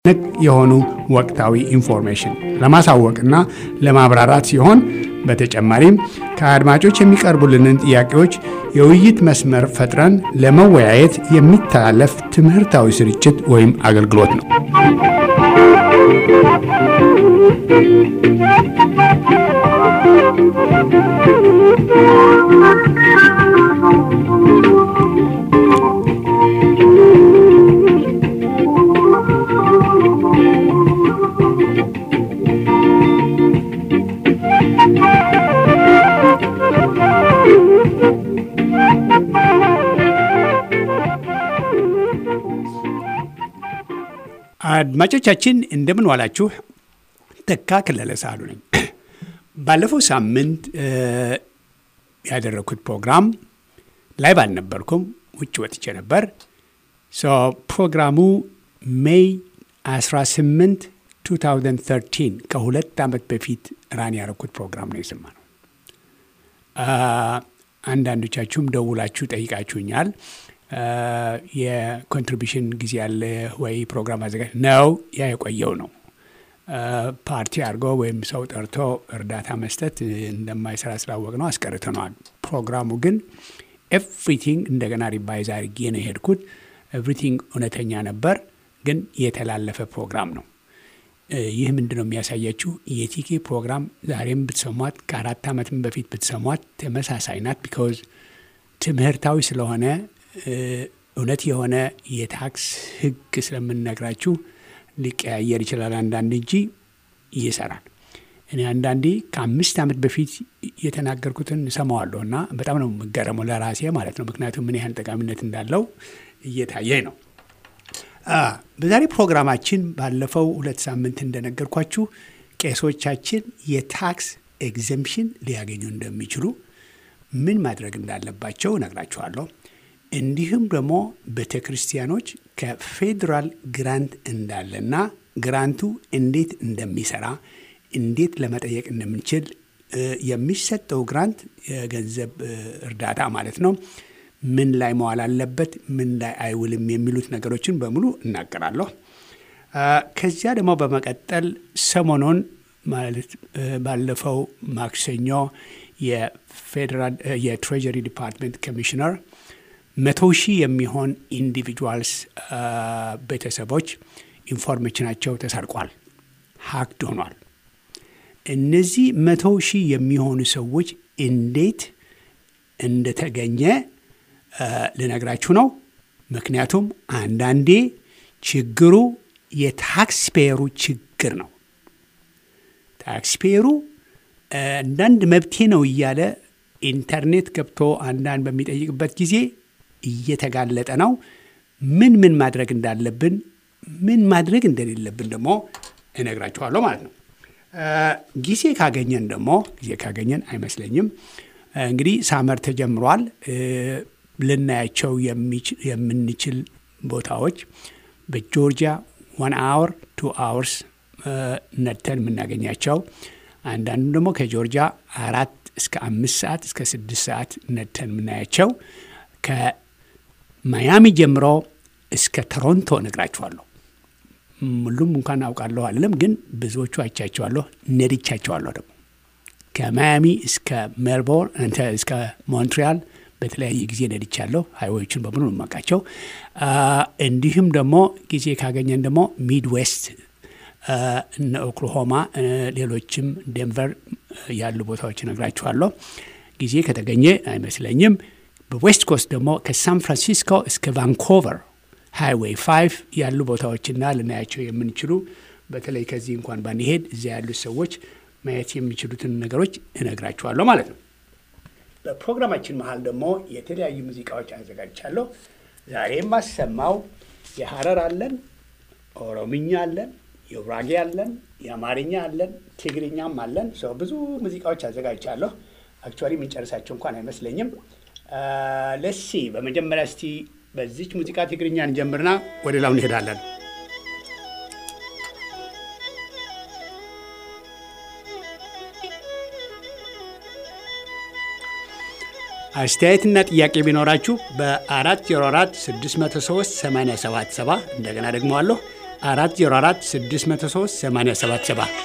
ነክ የሆኑ ወቅታዊ ኢንፎርሜሽን ለማሳወቅና ለማብራራት ሲሆን በተጨማሪም ከአድማጮች የሚቀርቡልንን ጥያቄዎች የውይይት መስመር ፈጥረን ለመወያየት የሚተላለፍ ትምህርታዊ ስርጭት ወይም አገልግሎት ነው። አድማጮቻችን እንደምን ዋላችሁ። ተካ ከለለ ሳሉ ነኝ። ባለፈው ሳምንት ያደረግኩት ፕሮግራም ላይ ባልነበርኩም ውጭ ወጥቼ ነበር። ፕሮግራሙ ሜይ 18 2013 ከሁለት ዓመት በፊት ራን ያደረግኩት ፕሮግራም ነው የሰማ ነው። አንዳንዶቻችሁም ደውላችሁ ጠይቃችሁኛል። የኮንትሪቢሽን ጊዜ ያለ ወይ ፕሮግራም አዘጋጅ ነው። ያ የቆየው ነው። ፓርቲ አድርጎ ወይም ሰው ጠርቶ እርዳታ መስጠት እንደማይሰራ ስላወቅ ነው አስቀርተነዋል። ፕሮግራሙ ግን ኤቭሪቲንግ እንደገና ሪቫይዝ አድርጌ ነው የሄድኩት። ኤቭሪቲንግ እውነተኛ ነበር፣ ግን የተላለፈ ፕሮግራም ነው። ይህ ምንድን ነው የሚያሳያችሁ? የቲኬ ፕሮግራም ዛሬም ብትሰሟት ከአራት ዓመትም በፊት ብትሰሟት ተመሳሳይ ናት። ቢካዝ ትምህርታዊ ስለሆነ እውነት የሆነ የታክስ ሕግ ስለምንነግራችሁ ሊቀያየር ይችላል አንዳንድ እንጂ ይሰራል። እኔ አንዳንዴ ከአምስት ዓመት በፊት የተናገርኩትን እሰማዋለሁ እና በጣም ነው የምገረመው ለራሴ ማለት ነው። ምክንያቱም ምን ያህል ጠቃሚነት እንዳለው እየታየኝ ነው። በዛሬ ፕሮግራማችን ባለፈው ሁለት ሳምንት እንደነገርኳችሁ ቄሶቻችን የታክስ ኤግዘምፕሽን ሊያገኙ እንደሚችሉ ምን ማድረግ እንዳለባቸው እነግራችኋለሁ። እንዲሁም ደግሞ ቤተ ክርስቲያኖች ከፌዴራል ግራንት እንዳለና ግራንቱ እንዴት እንደሚሰራ እንዴት ለመጠየቅ እንደምንችል የሚሰጠው ግራንት የገንዘብ እርዳታ ማለት ነው ምን ላይ መዋል አለበት፣ ምን ላይ አይውልም የሚሉት ነገሮችን በሙሉ እናገራለሁ። ከዚያ ደግሞ በመቀጠል ሰሞኑን ማለት ባለፈው ማክሰኞ የፌዴራል የትሬጀሪ ዲፓርትመንት ኮሚሽነር መቶ ሺህ የሚሆን ኢንዲቪጁዋልስ ቤተሰቦች ኢንፎርሜሽናቸው ተሰርቋል፣ ሀክድ ሆኗል። እነዚህ መቶ ሺህ የሚሆኑ ሰዎች እንዴት እንደተገኘ ልነግራችሁ ነው። ምክንያቱም አንዳንዴ ችግሩ የታክስ ፔየሩ ችግር ነው። ታክስ ፔየሩ አንዳንድ መብቴ ነው እያለ ኢንተርኔት ገብቶ አንዳንድ በሚጠይቅበት ጊዜ እየተጋለጠ ነው። ምን ምን ማድረግ እንዳለብን ምን ማድረግ እንደሌለብን ደግሞ እነግራችኋለሁ ማለት ነው። ጊዜ ካገኘን ደግሞ ጊዜ ካገኘን አይመስለኝም እንግዲህ ሳመር ተጀምሯል። ልናያቸው የምንችል ቦታዎች በጆርጂያ ዋን አወር ቱ አወርስ ነድተን የምናገኛቸው አንዳንዱ ደግሞ ከጆርጂያ አራት እስከ አምስት ሰዓት እስከ ስድስት ሰዓት ነድተን የምናያቸው ከማያሚ ጀምሮ እስከ ቶሮንቶ እነግራችኋለሁ። ሁሉም እንኳን አውቃለሁ አለም፣ ግን ብዙዎቹ አይቻቸዋለሁ፣ ነድቻቸዋለሁ ደግሞ ከማያሚ እስከ ሜልቦርን እስከ ሞንትሪያል በተለያየ ጊዜ ነድቻለሁ። ሃይዌዎችን በሙሉ የማውቃቸው። እንዲሁም ደግሞ ጊዜ ካገኘን ደግሞ ሚድዌስት እነ ኦክላሆማ፣ ሌሎችም ዴንቨር ያሉ ቦታዎች እነግራችኋለሁ። ጊዜ ከተገኘ አይመስለኝም። በዌስት ኮስት ደግሞ ከሳን ፍራንሲስኮ እስከ ቫንኮቨር ሃይዌይ ፋይቭ ያሉ ቦታዎችና ልናያቸው የምንችሉ በተለይ ከዚህ እንኳን ባንሄድ እዚያ ያሉት ሰዎች ማየት የሚችሉትን ነገሮች እነግራችኋለሁ ማለት ነው። በፕሮግራማችን መሀል ደግሞ የተለያዩ ሙዚቃዎች አዘጋጅቻለሁ። ዛሬ የማሰማው የሀረር አለን፣ ኦሮምኛ አለን፣ የጉራጌ አለን፣ የአማርኛ አለን፣ ትግርኛም አለን። ሰው ብዙ ሙዚቃዎች አዘጋጅቻለሁ። አክቹዋሊ የምንጨርሳቸው እንኳን አይመስለኝም። ለሲ በመጀመሪያ እስቲ በዚች ሙዚቃ ትግርኛ እንጀምርና ወደ ላው እንሄዳለን። አስተያየትና ጥያቄ ቢኖራችሁ በ404 603 877 እንደገና ደግሞ አለሁ 404 603 877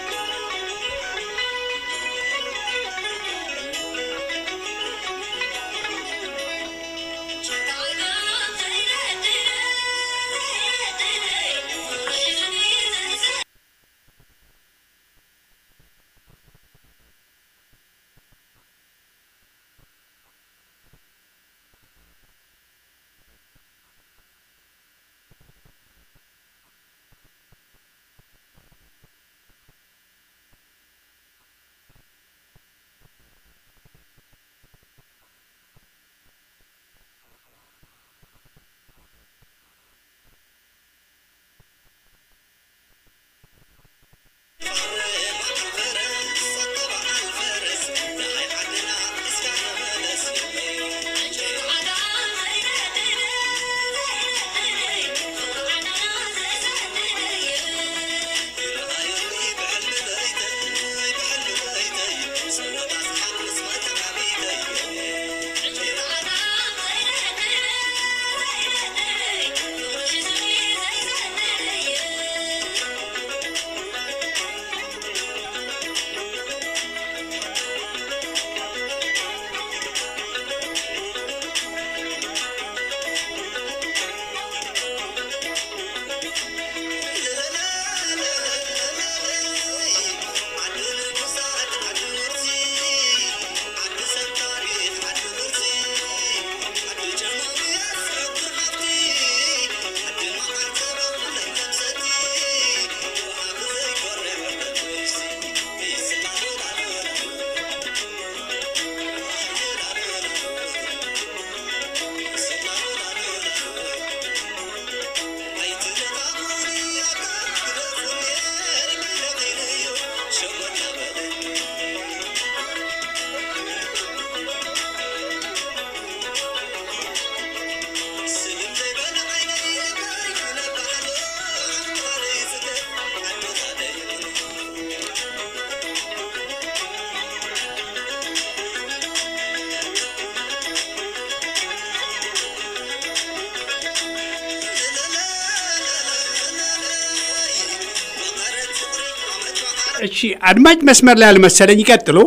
እሺ አድማጭ መስመር ላይ አልመሰለኝ። ይቀጥሉ።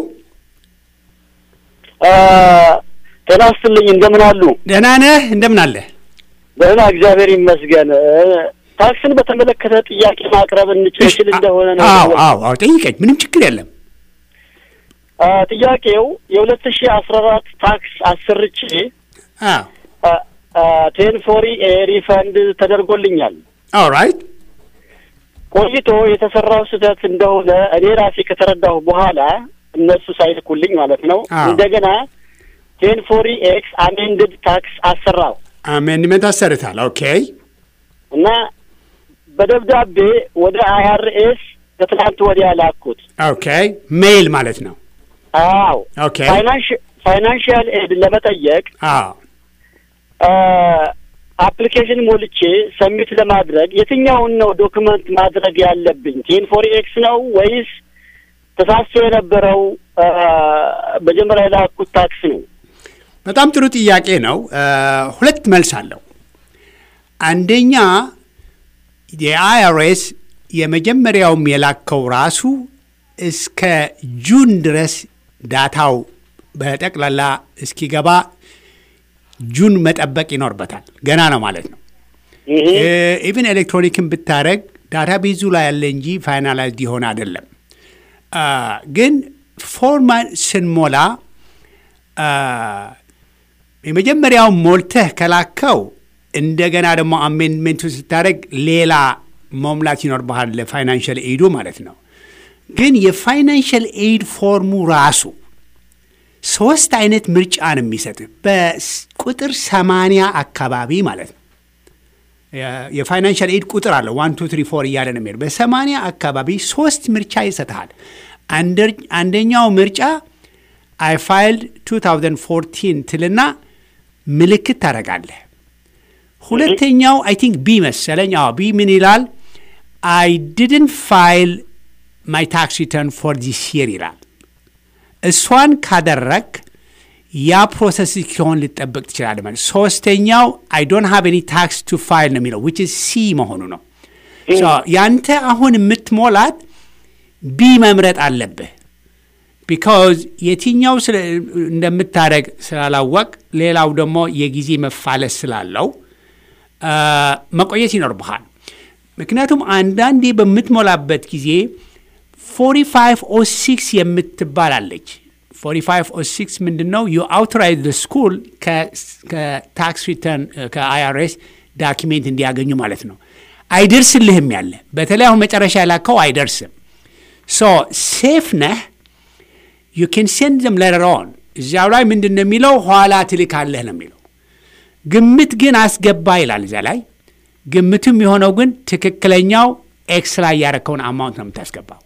ጤና ይስጥልኝ። እንደምን አሉ? ደህና ነህ? እንደምን አለ? ደህና እግዚአብሔር ይመስገን። ታክስን በተመለከተ ጥያቄ ማቅረብ እንችል እንደሆነ ነው። አዎ አዎ አዎ፣ ጠይቀኝ። ምንም ችግር የለም። ጥያቄው የሁለት ሺህ አስራ አራት ታክስ አሰርቼ ቴን ፎሪ ሪፈንድ ተደርጎልኛል። ኦራይት ቆይቶ የተሰራው ስህተት እንደሆነ እኔ ራሴ ከተረዳሁ በኋላ እነሱ ሳይልኩልኝ ማለት ነው እንደገና ቴን ፎሪ ኤክስ አሜንድድ ታክስ አሰራው። አሜንድመንት አሰርታል። ኦኬ እና በደብዳቤ ወደ አይአርኤስ ከትናንት ወዲያ ላኩት። ኦኬ ሜይል ማለት ነው። አዎ ኦኬ ፋይናንሽያል ኤድ ለመጠየቅ አዎ አፕሊኬሽን ሞልቼ ሰሚት ለማድረግ የትኛውን ነው ዶክመንት ማድረግ ያለብኝ? ቴን ፎሪ ኤክስ ነው ወይስ ተሳስቶ የነበረው መጀመሪያ የላኩት ታክስ ነው? በጣም ጥሩ ጥያቄ ነው። ሁለት መልስ አለው። አንደኛ የአይአርኤስ የመጀመሪያውም የላከው ራሱ እስከ ጁን ድረስ ዳታው በጠቅላላ እስኪገባ ጁን መጠበቅ ይኖርበታል። ገና ነው ማለት ነው። ኢቭን ኤሌክትሮኒክን ብታደረግ ዳታ ቤዙ ላይ ያለ እንጂ ፋይናላይዝድ የሆነ አይደለም። ግን ፎርማን ስንሞላ የመጀመሪያው ሞልተህ ከላከው እንደገና ደግሞ አሜንድሜንቱ ስታደረግ ሌላ መሙላት ይኖርብሃል ለፋይናንሽል ኤዱ ማለት ነው። ግን የፋይናንሽል ኤድ ፎርሙ ራሱ ሶስት አይነት ምርጫ ነው የሚሰጥ በቁጥር ሰማንያ አካባቢ ማለት ነው። የፋይናንሻል ኤድ ቁጥር አለ ዋን ቱ ትሪ ፎር እያለ ነው የሚሄድ። በሰማንያ አካባቢ ሶስት ምርጫ ይሰጥሃል። አንደኛው ምርጫ አይ ፋይልድ 2014 ትልና ምልክት ታደርጋለህ። ሁለተኛው አይ ቲንክ ቢ መሰለኝ። አዎ ቢ ምን ይላል? አይ ዲድን ፋይል ማይ ታክስ ሪተርን ፎር ዲስ የር ይላል። እሷን ካደረግ ያ ፕሮሰስ እስኪሆን ልጠበቅ ትችላለህ ማለት። ሶስተኛው አይ ዶንት ሃቭ ኤኒ ታክስ ቱ ፋይል ነው የሚለው ዊች ሲ መሆኑ ነው። ያንተ አሁን የምትሞላት ቢ መምረጥ አለብህ። ቢካዝ የትኛው እንደምታደረግ ስላላወቅ፣ ሌላው ደግሞ የጊዜ መፋለስ ስላለው መቆየት ይኖርብሃል። ምክንያቱም አንዳንዴ በምትሞላበት ጊዜ 45 ኦ 6 የምትባል አለች። 45 ኦ 6 ምንድን ነው? ዩ አውቶራይዝ ስኩል ከታክስ ሪተርን ከአይአርኤስ ዳኪሜንት እንዲያገኙ ማለት ነው። አይደርስልህም ያለ በተለይ አሁን መጨረሻ ያላከው አይደርስም። ሶ ሴፍ ነህ። ዩ ኬን ሴንድ ዘም ለተር ኦን እዚያው ላይ ምንድን ነው የሚለው ኋላ ትልካለህ ነው የሚለው። ግምት ግን አስገባ ይላል እዚያ ላይ። ግምቱም የሆነው ግን ትክክለኛው ኤክስ ላይ ያረከውን አማውንት ነው የምታስገባው።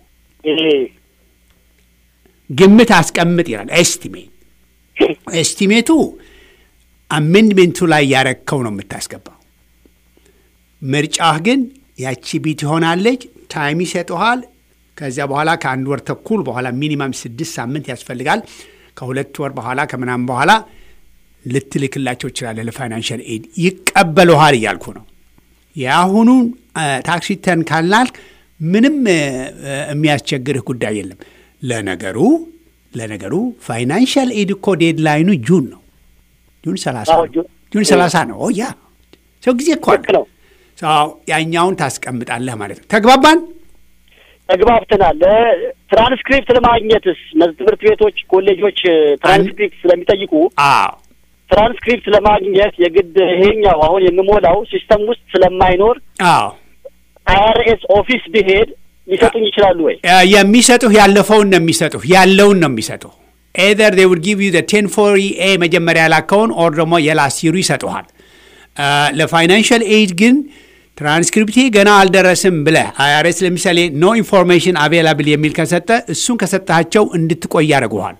ግምት አስቀምጥ ይላል። ኤስቲሜት ኤስቲሜቱ አሜንድሜንቱ ላይ ያረከው ነው የምታስገባው። ምርጫህ ግን ያቺ ቢት ይሆናለች። ታይም ይሰጠሃል። ከዚያ በኋላ ከአንድ ወር ተኩል በኋላ ሚኒማም ስድስት ሳምንት ያስፈልጋል። ከሁለት ወር በኋላ ከምናምን በኋላ ልትልክላቸው ይችላለህ። ለፋይናንሽል ኤድ ይቀበሉሃል እያልኩ ነው። የአሁኑ ታክስ ሪተርን ካልናልክ ምንም የሚያስቸግርህ ጉዳይ የለም። ለነገሩ ለነገሩ ፋይናንሽል ኤድ እኮ ዴድላይኑ ጁን ነው። ጁን ሰላሳ ነው። ጁን ሰላሳ ነው። ያ ሰው ጊዜ እኮ ነው። ያኛውን ታስቀምጣለህ ማለት ነው። ተግባባን? ተግባብተናል። ትራንስክሪፕት ለማግኘትስ ትምህርት ቤቶች፣ ኮሌጆች ትራንስክሪፕት ስለሚጠይቁ ትራንስክሪፕት ለማግኘት የግድ ይሄኛው አሁን የምሞላው ሲስተም ውስጥ ስለማይኖር አይአርኤስ ኦፊስ ብሄድ ሊሰጡኝ ይችላሉ ወይ? የሚሰጡህ ያለፈውን ነው የሚሰጡህ፣ ያለውን ነው የሚሰጡህ። ኤዘር ዴይ ውድ ጊቭ ዩ ቴን ፎሪ ኤ መጀመሪያ ያላከውን ኦር ደግሞ የላስቲሩ ይሰጡሃል። ለፋይናንሽል ኤድ ግን ትራንስክሪፕቴ ገና አልደረስም ብለህ አይአርኤስ ለምሳሌ ኖ ኢንፎርሜሽን አቬላብል የሚል ከሰጠ እሱን ከሰጣቸው እንድትቆይ ያደርጉሃል።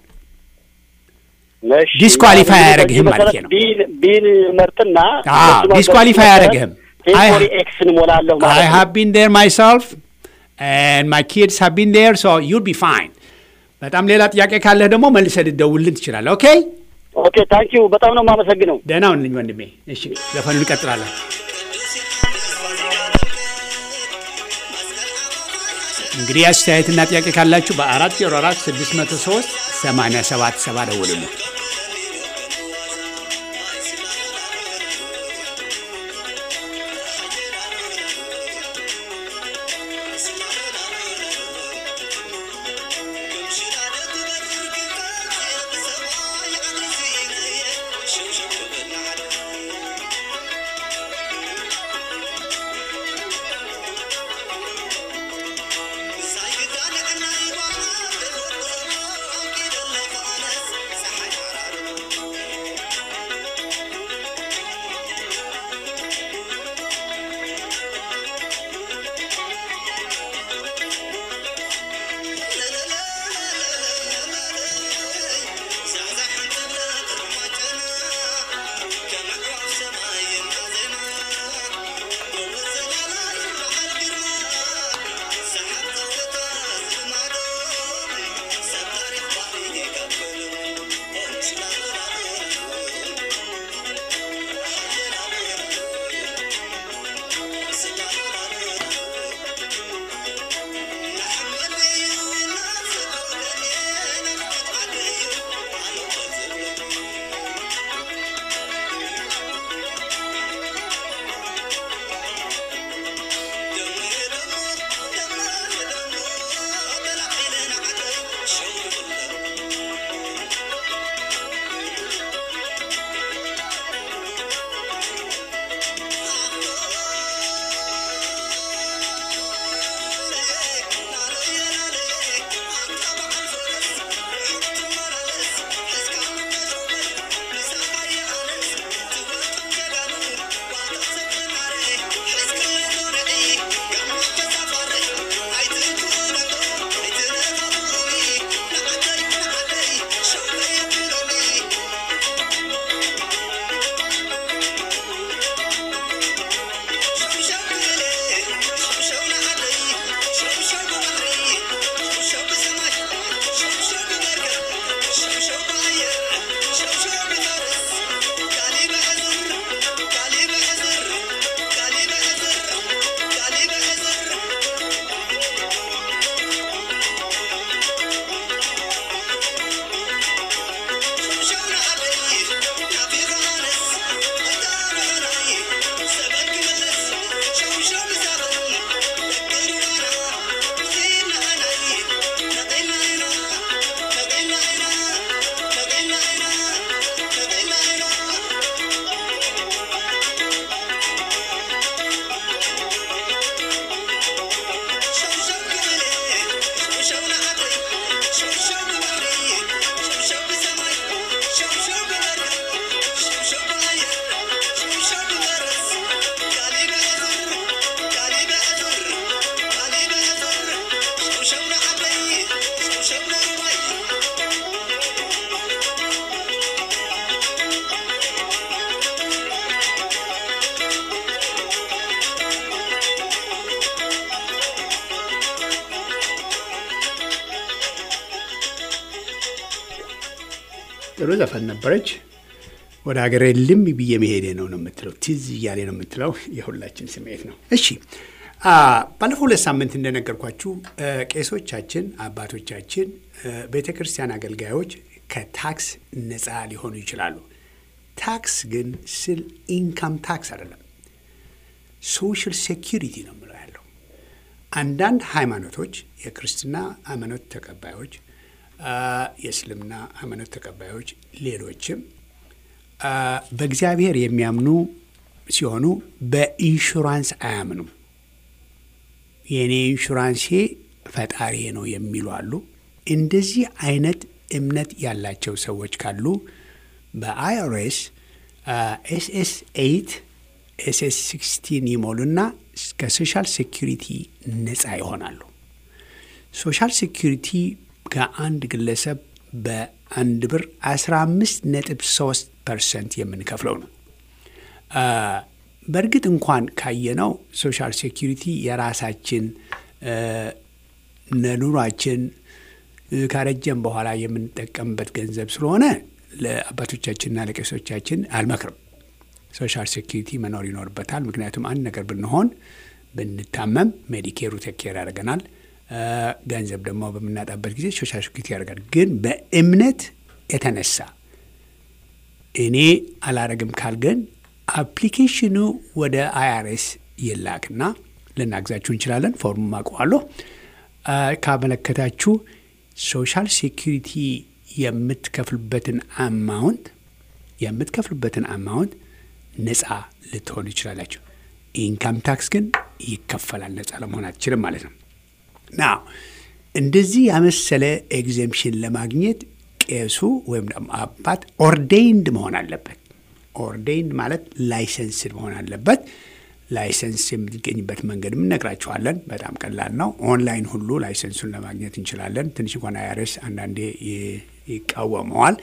ዲስኳሊፋይ አያደረግህም ማለት ነው። ቢን መርጥና ዲስኳሊፋይ አያደረግህም። ቴምፖሪ ኤክስን ሞላለሁ ማለት አይ ሃቭ ቢን ዴር ማይሰልፍ ኤንድ ማይ ኪድስ ሃቭ ቢን ዴር ሶ ዩል ቢ ፋይን። በጣም ሌላ ጥያቄ ካለህ ደግሞ መልሰህ ልደውልልን ትችላለህ። ኦኬ ኦኬ፣ ታንኪዩ በጣም ነው የማመሰግነው። ደህና ሁንልኝ ወንድሜ። እሺ ዘፈኑ እንቀጥላለን። እንግዲህ አስተያየትና ጥያቄ ካላችሁ በአራት ዜሮ አራት ስድስት መቶ ሶስት ሰማንያ ሰባት ሰባ ደውሉልን። ጥሩ ዘፈን ነበረች። ወደ ሀገሬ ልም ብዬ መሄዴ ነው ነው የምትለው፣ ትዝ እያሌ ነው የምትለው። የሁላችን ስሜት ነው። እሺ ባለፈው ሁለት ሳምንት እንደነገርኳችሁ ቄሶቻችን፣ አባቶቻችን፣ ቤተ ክርስቲያን አገልጋዮች ከታክስ ነፃ ሊሆኑ ይችላሉ። ታክስ ግን ስል ኢንካም ታክስ አይደለም፣ ሶሻል ሴኪሪቲ ነው የምለው ያለው። አንዳንድ ሃይማኖቶች የክርስትና ሃይማኖት ተቀባዮች፣ የእስልምና ሃይማኖት ተቀባዮች፣ ሌሎችም በእግዚአብሔር የሚያምኑ ሲሆኑ በኢንሹራንስ አያምኑም። የእኔ ኢንሹራንሴ ፈጣሪ ነው የሚሉ አሉ። እንደዚህ አይነት እምነት ያላቸው ሰዎች ካሉ በአይአርኤስ ኤስኤስ ኤይት ኤስኤስ ሲክስቲን ይሞሉና ከሶሻል ሴኪሪቲ ነፃ ይሆናሉ። ሶሻል ሴኪሪቲ ከአንድ ግለሰብ በአንድ ብር 15 ነጥብ 3 ፐርሰንት የምንከፍለው ነው። በእርግጥ እንኳን ካየነው ሶሻል ሴኪሪቲ የራሳችን ለኑሯችን ካረጀን በኋላ የምንጠቀምበት ገንዘብ ስለሆነ ለአባቶቻችንና ለቄሶቻችን አልመክርም። ሶሻል ሴኪሪቲ መኖር ይኖርበታል። ምክንያቱም አንድ ነገር ብንሆን ብንታመም ሜዲኬሩ ቴኬር ያደርገናል። ገንዘብ ደግሞ በምናጣበት ጊዜ ሶሻል ሴኪሪቲ ያደርጋል። ግን በእምነት የተነሳ እኔ አላረግም ካልገን አፕሊኬሽኑ ወደ አይአርኤስ ይላክና ልናግዛችሁ እንችላለን። ፎርሙ አውቀዋለሁ። ካመለከታችሁ ሶሻል ሴኪሪቲ የምትከፍሉበትን አማውንት የምትከፍሉበትን አማውንት ነፃ ልትሆኑ ይችላላችሁ። ኢንካም ታክስ ግን ይከፈላል። ነፃ ለመሆን አትችልም ማለት ነው። ና እንደዚህ ያመሰለ ኤግዘምሽን ለማግኘት ቄሱ ወይም ደግሞ አባት ኦርዴይንድ መሆን አለበት። ኦርዴይንድ ማለት ላይሰንስድ መሆን አለበት። ላይሰንስ የምትገኝበት መንገድ እነግራችኋለን። በጣም ቀላል ነው። ኦንላይን ሁሉ ላይሰንሱን ለማግኘት እንችላለን። ትንሽ እንኳን አይአርኤስ አንዳንዴ ይቃወመዋል።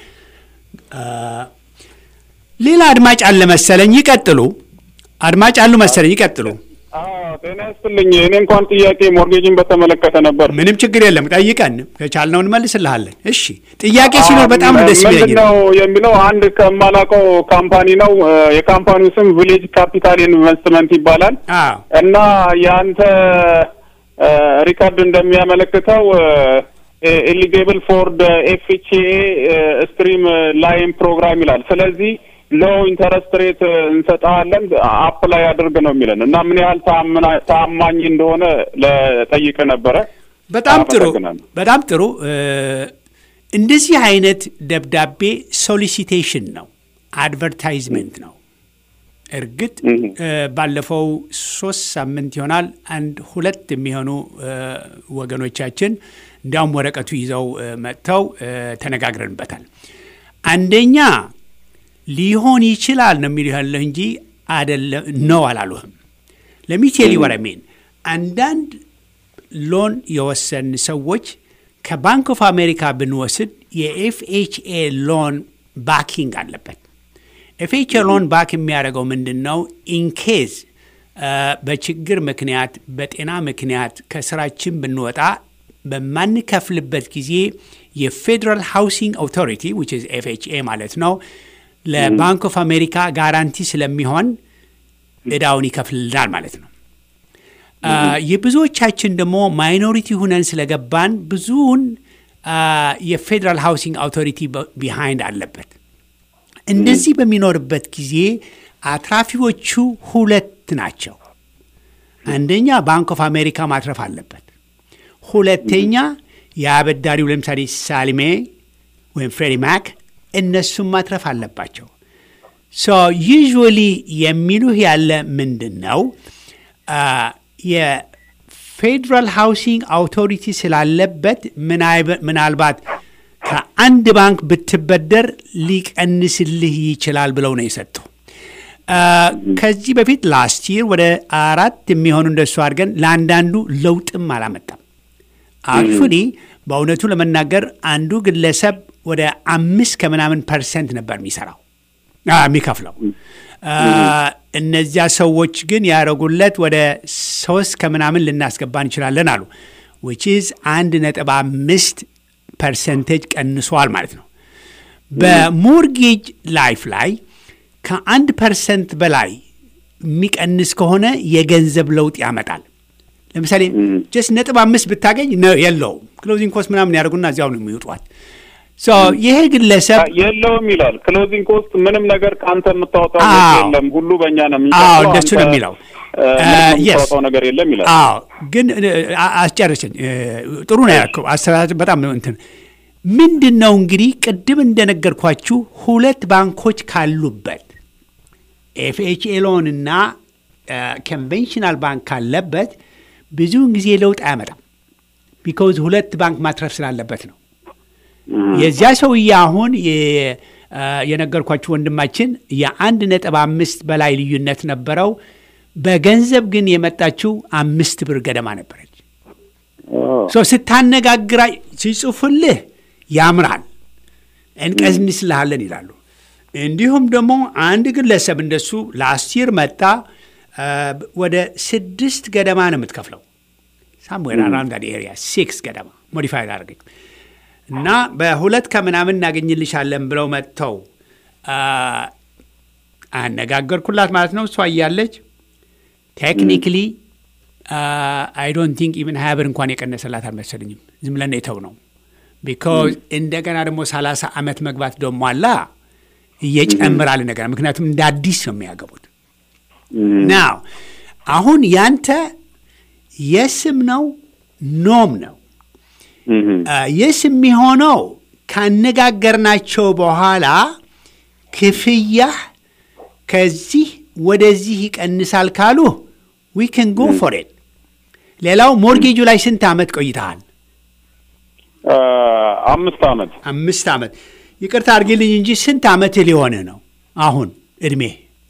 ሌላ አድማጭ አለ መሰለኝ። ይቀጥሉ። አድማጭ አሉ መሰለኝ። ይቀጥሉ። ጤና ይስጥልኝ። እኔ እንኳን ጥያቄ ሞርጌጅን በተመለከተ ነበር። ምንም ችግር የለም። ጠይቀን ከቻልነው እንመልስልሃለን። እሺ፣ ጥያቄ ሲኖር በጣም ነው ደስ ምንድን ነው የሚለው አንድ ከማላውቀው ካምፓኒ ነው። የካምፓኒው ስም ቪሌጅ ካፒታል ኢንቨስትመንት ይባላል እና የአንተ ሪካርድ እንደሚያመለክተው ኤሊጌብል ፎር ኤፍኤችኤ ስትሪም ላይን ፕሮግራም ይላል። ስለዚህ ሎ ኢንተረስት ሬት እንሰጣለን አፕላይ አድርግ ነው የሚለን እና ምን ያህል ታማኝ እንደሆነ ለጠይቅ ነበረ። በጣም ጥሩ በጣም ጥሩ። እንደዚህ አይነት ደብዳቤ ሶሊሲቴሽን ነው፣ አድቨርታይዝመንት ነው። እርግጥ ባለፈው ሶስት ሳምንት ይሆናል አንድ ሁለት የሚሆኑ ወገኖቻችን እንዲያውም ወረቀቱ ይዘው መጥተው ተነጋግረንበታል። አንደኛ ሊሆን ይችላል ነው የሚሉ ያለህ እንጂ አደለም ነው አላሉህም። ለሚቴሊ ወረሜን አንዳንድ ሎን የወሰን ሰዎች ከባንክ ኦፍ አሜሪካ ብንወስድ የኤፍኤችኤ ሎን ባኪንግ አለበት። ኤፍኤችኤ ሎን ባክ የሚያደርገው ምንድን ነው? ኢንኬዝ በችግር ምክንያት በጤና ምክንያት ከስራችን ብንወጣ በማንከፍልበት ጊዜ የፌዴራል ሃውሲንግ አውቶሪቲ ዊች ኢዝ ኤፍኤችኤ ማለት ነው ለባንክ ኦፍ አሜሪካ ጋራንቲ ስለሚሆን እዳውን ይከፍልናል ማለት ነው። የብዙዎቻችን ደግሞ ማይኖሪቲ ሁነን ስለገባን ብዙውን የፌዴራል ሃውሲንግ አውቶሪቲ ቢሃይንድ አለበት። እንደዚህ በሚኖርበት ጊዜ አትራፊዎቹ ሁለት ናቸው። አንደኛ ባንክ ኦፍ አሜሪካ ማትረፍ አለበት። ሁለተኛ የአበዳሪው ለምሳሌ ሳሊሜ ወይም ፍሬዲ ማክ እነሱም ማትረፍ አለባቸው። ሶ ዩዥዋሊ የሚሉህ ያለ ምንድን ነው የፌዴራል ሃውሲንግ አውቶሪቲ ስላለበት ምናልባት ከአንድ ባንክ ብትበደር ሊቀንስልህ ይችላል ብለው ነው የሰጡ። ከዚህ በፊት ላስት ይር ወደ አራት የሚሆኑ እንደሱ አድርገን ለአንዳንዱ ለውጥም አላመጣም። አክቹሊ በእውነቱ ለመናገር አንዱ ግለሰብ ወደ አምስት ከምናምን ፐርሰንት ነበር የሚሰራው የሚከፍለው። እነዚያ ሰዎች ግን ያደረጉለት ወደ ሶስት ከምናምን ልናስገባ እንችላለን አሉ። ዊች ኢዝ አንድ ነጥብ አምስት ፐርሰንቴጅ ቀንሷል ማለት ነው። በሞርጌጅ ላይፍ ላይ ከአንድ ፐርሰንት በላይ የሚቀንስ ከሆነ የገንዘብ ለውጥ ያመጣል። ለምሳሌ ጀስት ነጥብ አምስት ብታገኝ የለውም ክሎዚንግ ኮስት ምናምን ያደርጉና እዚያው ነው የሚውጧት። ይሄ ግለሰብ የለውም ይላል። ክሎዚንግ ኮስት ምንም ነገር ከአንተ የምታወጣው የለም፣ ሁሉ በእኛ ነው አዎ የሚቀጥለው። እንደሱ ነው የሚለው። የምታወጣው ነገር የለም ይላል። አዎ ግን አስጨርሰኝ። ጥሩ ነው ያልከው አስተዳደር በጣም ነው እንትን ምንድን ነው እንግዲህ ቅድም እንደነገርኳችሁ ሁለት ባንኮች ካሉበት ኤፍኤችኤ ሎን እና ኮንቬንሽናል ባንክ ካለበት ብዙውን ጊዜ ለውጥ አያመጣም። ቢካውዝ ሁለት ባንክ ማትረፍ ስላለበት ነው። የዚያ ሰውዬ አሁን የነገርኳችሁ ወንድማችን የአንድ ነጥብ አምስት በላይ ልዩነት ነበረው። በገንዘብ ግን የመጣችው አምስት ብር ገደማ ነበረች። ስታነጋግራ ሲጽፉልህ ያምራል፣ እንቀንስልሃለን ይላሉ። እንዲሁም ደግሞ አንድ ግለሰብ እንደሱ ለአስር መጣ ወደ ስድስት ገደማ ነው የምትከፍለው። ሳምዌር አራውንድ ኤሪያ ሲክስ ገደማ ሞዲፋይ አድርገኝ እና በሁለት ከምናምን እናገኝልሻለን ብለው መጥተው አነጋገርኩላት ማለት ነው። እሷ እያለች ቴክኒክሊ አይ ዶንት ቲንክ ኢቨን ሀያ ብር እንኳን የቀነሰላት አልመሰለኝም። ዝም ብለን የተው ነው ቢካዝ እንደገና ደግሞ ሰላሳ ዓመት መግባት ደሞ አላ እየጨምራል እንደገና ምክንያቱም እንደ አዲስ ነው የሚያገቡት። ናው አሁን ያንተ የስም ነው ኖም ነው የስ የሚሆነው ካነጋገርናቸው በኋላ ክፍያህ ከዚህ ወደዚህ ይቀንሳል ካሉ ዊ ከን ጎ ፎር ኢት። ሌላው ሞርጌጁ ላይ ስንት ዓመት ቆይተሃል? አምስት ዓመት አምስት ዓመት። ይቅርታ አድርጊልኝ እንጂ ስንት ዓመት ሊሆንህ ነው አሁን እድሜ?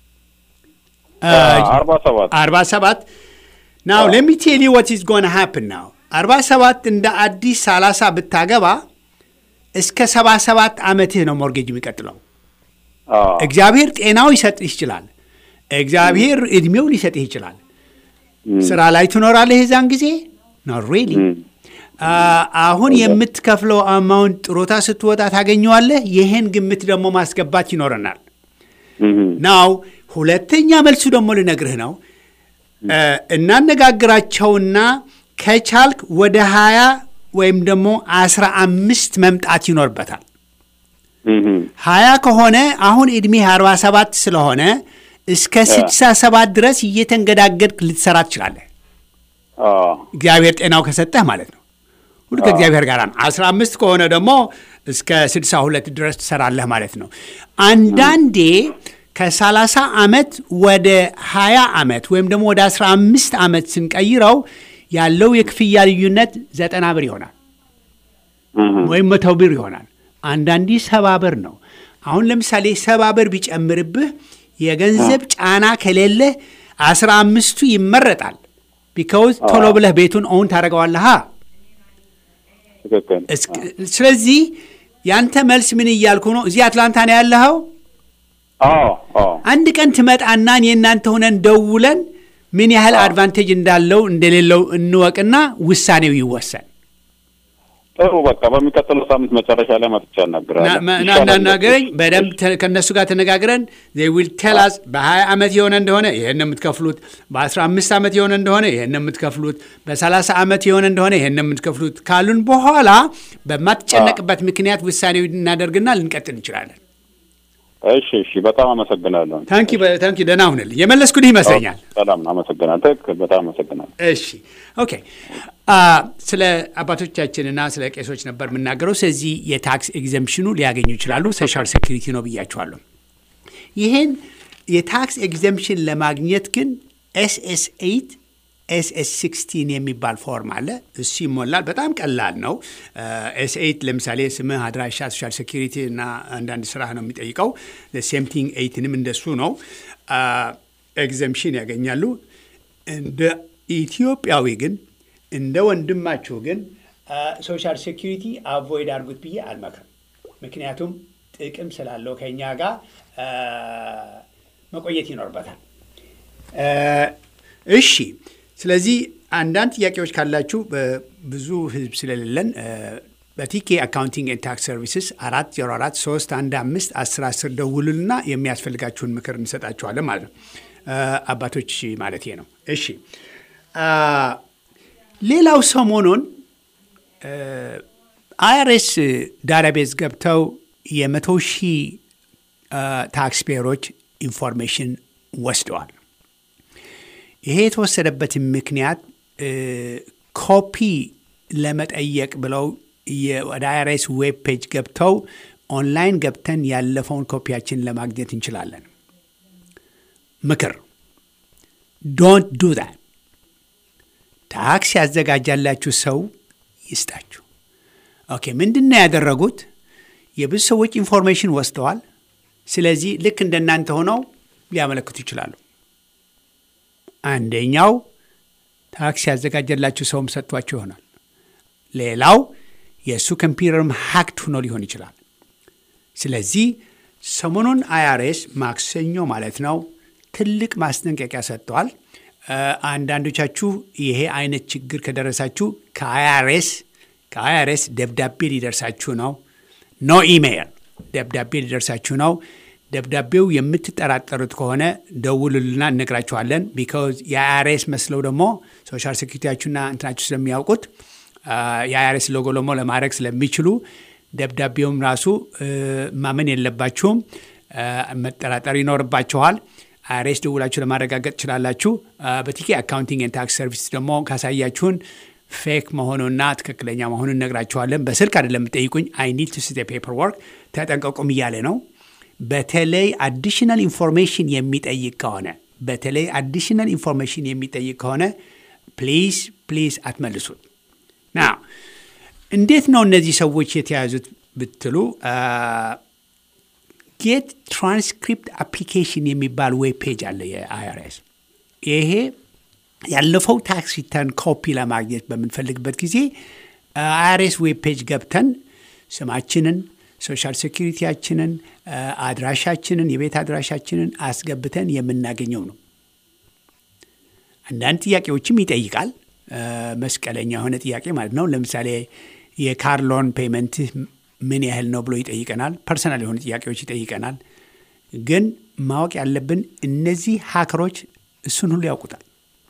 አርባ ሰባት አርባ ሰባት ናው ሌት ሚ ቴል ዩ ዋት ኢዝ ጎን ሃፕን ናው አርባ ሰባት እንደ አዲስ ሰላሳ ብታገባ እስከ ሰባ ሰባት ዓመትህ ነው ሞርጌጅ የሚቀጥለው። እግዚአብሔር ጤናው ይሰጥህ ይችላል። እግዚአብሔር እድሜው ሊሰጥህ ይችላል። ስራ ላይ ትኖራለህ የዛን ጊዜ ኖት ሪሊ አሁን የምትከፍለው አማውንት ጥሮታ ስትወጣ ታገኘዋለህ። ይህን ግምት ደግሞ ማስገባት ይኖረናል። ናው ሁለተኛ መልሱ ደግሞ ልነግርህ ነው። እናነጋግራቸውና ከቻልክ ወደ ሀያ ወይም ደግሞ አስራ አምስት መምጣት ይኖርበታል። ሀያ ከሆነ አሁን ዕድሜህ አርባ ሰባት ስለሆነ እስከ ስድሳ ሰባት ድረስ እየተንገዳገድክ ልትሰራ ትችላለህ። እግዚአብሔር ጤናው ከሰጠህ ማለት ነው። ሁሉ ከእግዚአብሔር ጋር ነው። አስራ አምስት ከሆነ ደግሞ እስከ ስድሳ ሁለት ድረስ ትሰራለህ ማለት ነው። አንዳንዴ ከሰላሳ ዓመት ወደ ሀያ ዓመት ወይም ደግሞ ወደ አስራ አምስት ዓመት ስንቀይረው ያለው የክፍያ ልዩነት ዘጠና ብር ይሆናል ወይም መቶ ብር ይሆናል። አንዳንዴ ሰባ ብር ነው። አሁን ለምሳሌ ሰባ ብር ቢጨምርብህ የገንዘብ ጫና ከሌለህ አስራ አምስቱ ይመረጣል። ቢካውዝ ቶሎ ብለህ ቤቱን ኦውን ታደርገዋለህ። ስለዚህ ያንተ መልስ ምን እያልኩ ነው? እዚህ አትላንታ ነው ያለኸው? አንድ ቀን ትመጣና የእናንተ ሆነን ደውለን ምን ያህል አድቫንቴጅ እንዳለው እንደሌለው እንወቅና ውሳኔው ይወሰን። ጥሩ በቃ በሚቀጥለው ሳምንት መጨረሻ ላይ መጥቻ እናገራለሁ። እናናገረኝ በደንብ ከእነሱ ጋር ተነጋግረን ዊል ቴላስ በሀያ ዓመት የሆነ እንደሆነ ይህን የምትከፍሉት፣ በአስራ አምስት ዓመት የሆነ እንደሆነ ይህን የምትከፍሉት፣ በሰላሳ ዓመት የሆነ እንደሆነ ይህን የምትከፍሉት ካሉን በኋላ በማትጨነቅበት ምክንያት ውሳኔው እናደርግና ልንቀጥል እንችላለን። እሺ እሺ፣ በጣም አመሰግናለሁ። ታንኪ ታንኪ። ደህና ሁንልኝ። የመለስኩልህ ይመስለኛል። ሰላም፣ አመሰግናለሁ። ትክክል፣ በጣም አመሰግናለሁ። እሺ ኦኬ። ስለ አባቶቻችንና ስለ ቄሶች ነበር የምናገረው። ስለዚህ የታክስ ኤግዘምፕሽኑ ሊያገኙ ይችላሉ። ሶሻል ሴኩሪቲ ነው ብያቸዋለሁ። ይህን የታክስ ኤግዘምፕሽን ለማግኘት ግን ኤስኤስ ኤይት ኤስኤስ ሲክስቲን የሚባል ፎርም አለ። እሱ ይሞላል። በጣም ቀላል ነው። ኤስ ኤይት ለምሳሌ ስምህ፣ አድራሻ፣ ሶሻል ሴኩሪቲ እና አንዳንድ ስራ ነው የሚጠይቀው። ሴምቲንግ ኤይትንም እንደሱ ነው። ኤግዘምፕሽን ያገኛሉ። እንደ ኢትዮጵያዊ ግን እንደ ወንድማችሁ ግን ሶሻል ሴኩሪቲ አቮይድ አድርጉት ብዬ አልመክርም። ምክንያቱም ጥቅም ስላለው ከኛ ጋር መቆየት ይኖርበታል። እሺ ስለዚህ አንዳንድ ጥያቄዎች ካላችሁ ብዙ ህዝብ ስለሌለን በቲኬ አካውንቲንግ ኤንድ ታክስ ሰርቪስስ አራት ዜሮ አራት ሶስት አንድ አምስት አስር አስር ደውሉልና የሚያስፈልጋችሁን ምክር እንሰጣችኋለን ማለት ነው። አባቶች ማለት ነው። እሺ ሌላው ሰሞኑን አይአርኤስ ዳታቤዝ ገብተው የመቶ ሺህ ታክስ ፔየሮች ኢንፎርሜሽን ወስደዋል። ይሄ የተወሰደበትን ምክንያት ኮፒ ለመጠየቅ ብለው ወደ አይአርኤስ ዌብ ፔጅ ገብተው ኦንላይን ገብተን ያለፈውን ኮፒያችን ለማግኘት እንችላለን። ምክር ዶንት ዱ ዛት። ታክስ ያዘጋጃላችሁ ሰው ይስጣችሁ። ኦኬ፣ ምንድን ነው ያደረጉት? የብዙ ሰዎች ኢንፎርሜሽን ወስደዋል። ስለዚህ ልክ እንደናንተ ሆነው ሊያመለክቱ ይችላሉ። አንደኛው ታክስ ያዘጋጀላችሁ ሰውም ሰጥቷቸው ይሆናል። ሌላው የእሱ ኮምፒውተርም ሀክድ ሆኖ ሊሆን ይችላል። ስለዚህ ሰሞኑን አይአርኤስ ማክሰኞ ማለት ነው ትልቅ ማስጠንቀቂያ ሰጥተዋል። አንዳንዶቻችሁ ይሄ አይነት ችግር ከደረሳችሁ ከአይአርኤስ ከአይአርኤስ ደብዳቤ ሊደርሳችሁ ነው። ኖ ኢሜይል ደብዳቤ ሊደርሳችሁ ነው። ደብዳቤው የምትጠራጠሩት ከሆነ ደውሉልና እነግራችኋለን። ቢካዝ የአይአርኤስ መስለው ደግሞ ሶሻል ሴኩሪቲያችሁና እንትናችሁ ስለሚያውቁት የአይአርኤስ ሎጎ ደግሞ ለማድረግ ስለሚችሉ ደብዳቤውም ራሱ ማመን የለባችሁም፣ መጠራጠር ይኖርባችኋል። አይአርኤስ ደውላችሁ ለማረጋገጥ ትችላላችሁ። በቲኬ አካውንቲንግ ኤንድ ታክስ ሰርቪስ ደግሞ ካሳያችሁን ፌክ መሆኑና ትክክለኛ መሆኑን እነግራችኋለን። በስልክ አይደለም የምጠይቁኝ። አይ ኒድ ቱ ሲ ፔፐር ወርክ ተጠንቀቁም እያለ ነው። በተለይ አዲሽናል ኢንፎርሜሽን የሚጠይቅ ከሆነ በተለይ አዲሽናል ኢንፎርሜሽን የሚጠይቅ ከሆነ ፕሊዝ ፕሊዝ አትመልሱት። ና እንዴት ነው እነዚህ ሰዎች የተያዙት ብትሉ ጌት ትራንስክሪፕት አፕሊኬሽን የሚባል ዌብ ፔጅ አለ የአይአርኤስ ይሄ ያለፈው ታክስ ሪተርን ኮፒ ለማግኘት በምንፈልግበት ጊዜ አይአርኤስ ዌብ ፔጅ ገብተን ስማችንን፣ ሶሻል ሴኪሪቲያችንን፣ አድራሻችንን፣ የቤት አድራሻችንን አስገብተን የምናገኘው ነው። አንዳንድ ጥያቄዎችም ይጠይቃል። መስቀለኛ የሆነ ጥያቄ ማለት ነው። ለምሳሌ የካር ሎን ፔመንትህ ምን ያህል ነው ብሎ ይጠይቀናል። ፐርሰናል የሆኑ ጥያቄዎች ይጠይቀናል። ግን ማወቅ ያለብን እነዚህ ሀከሮች እሱን ሁሉ ያውቁታል።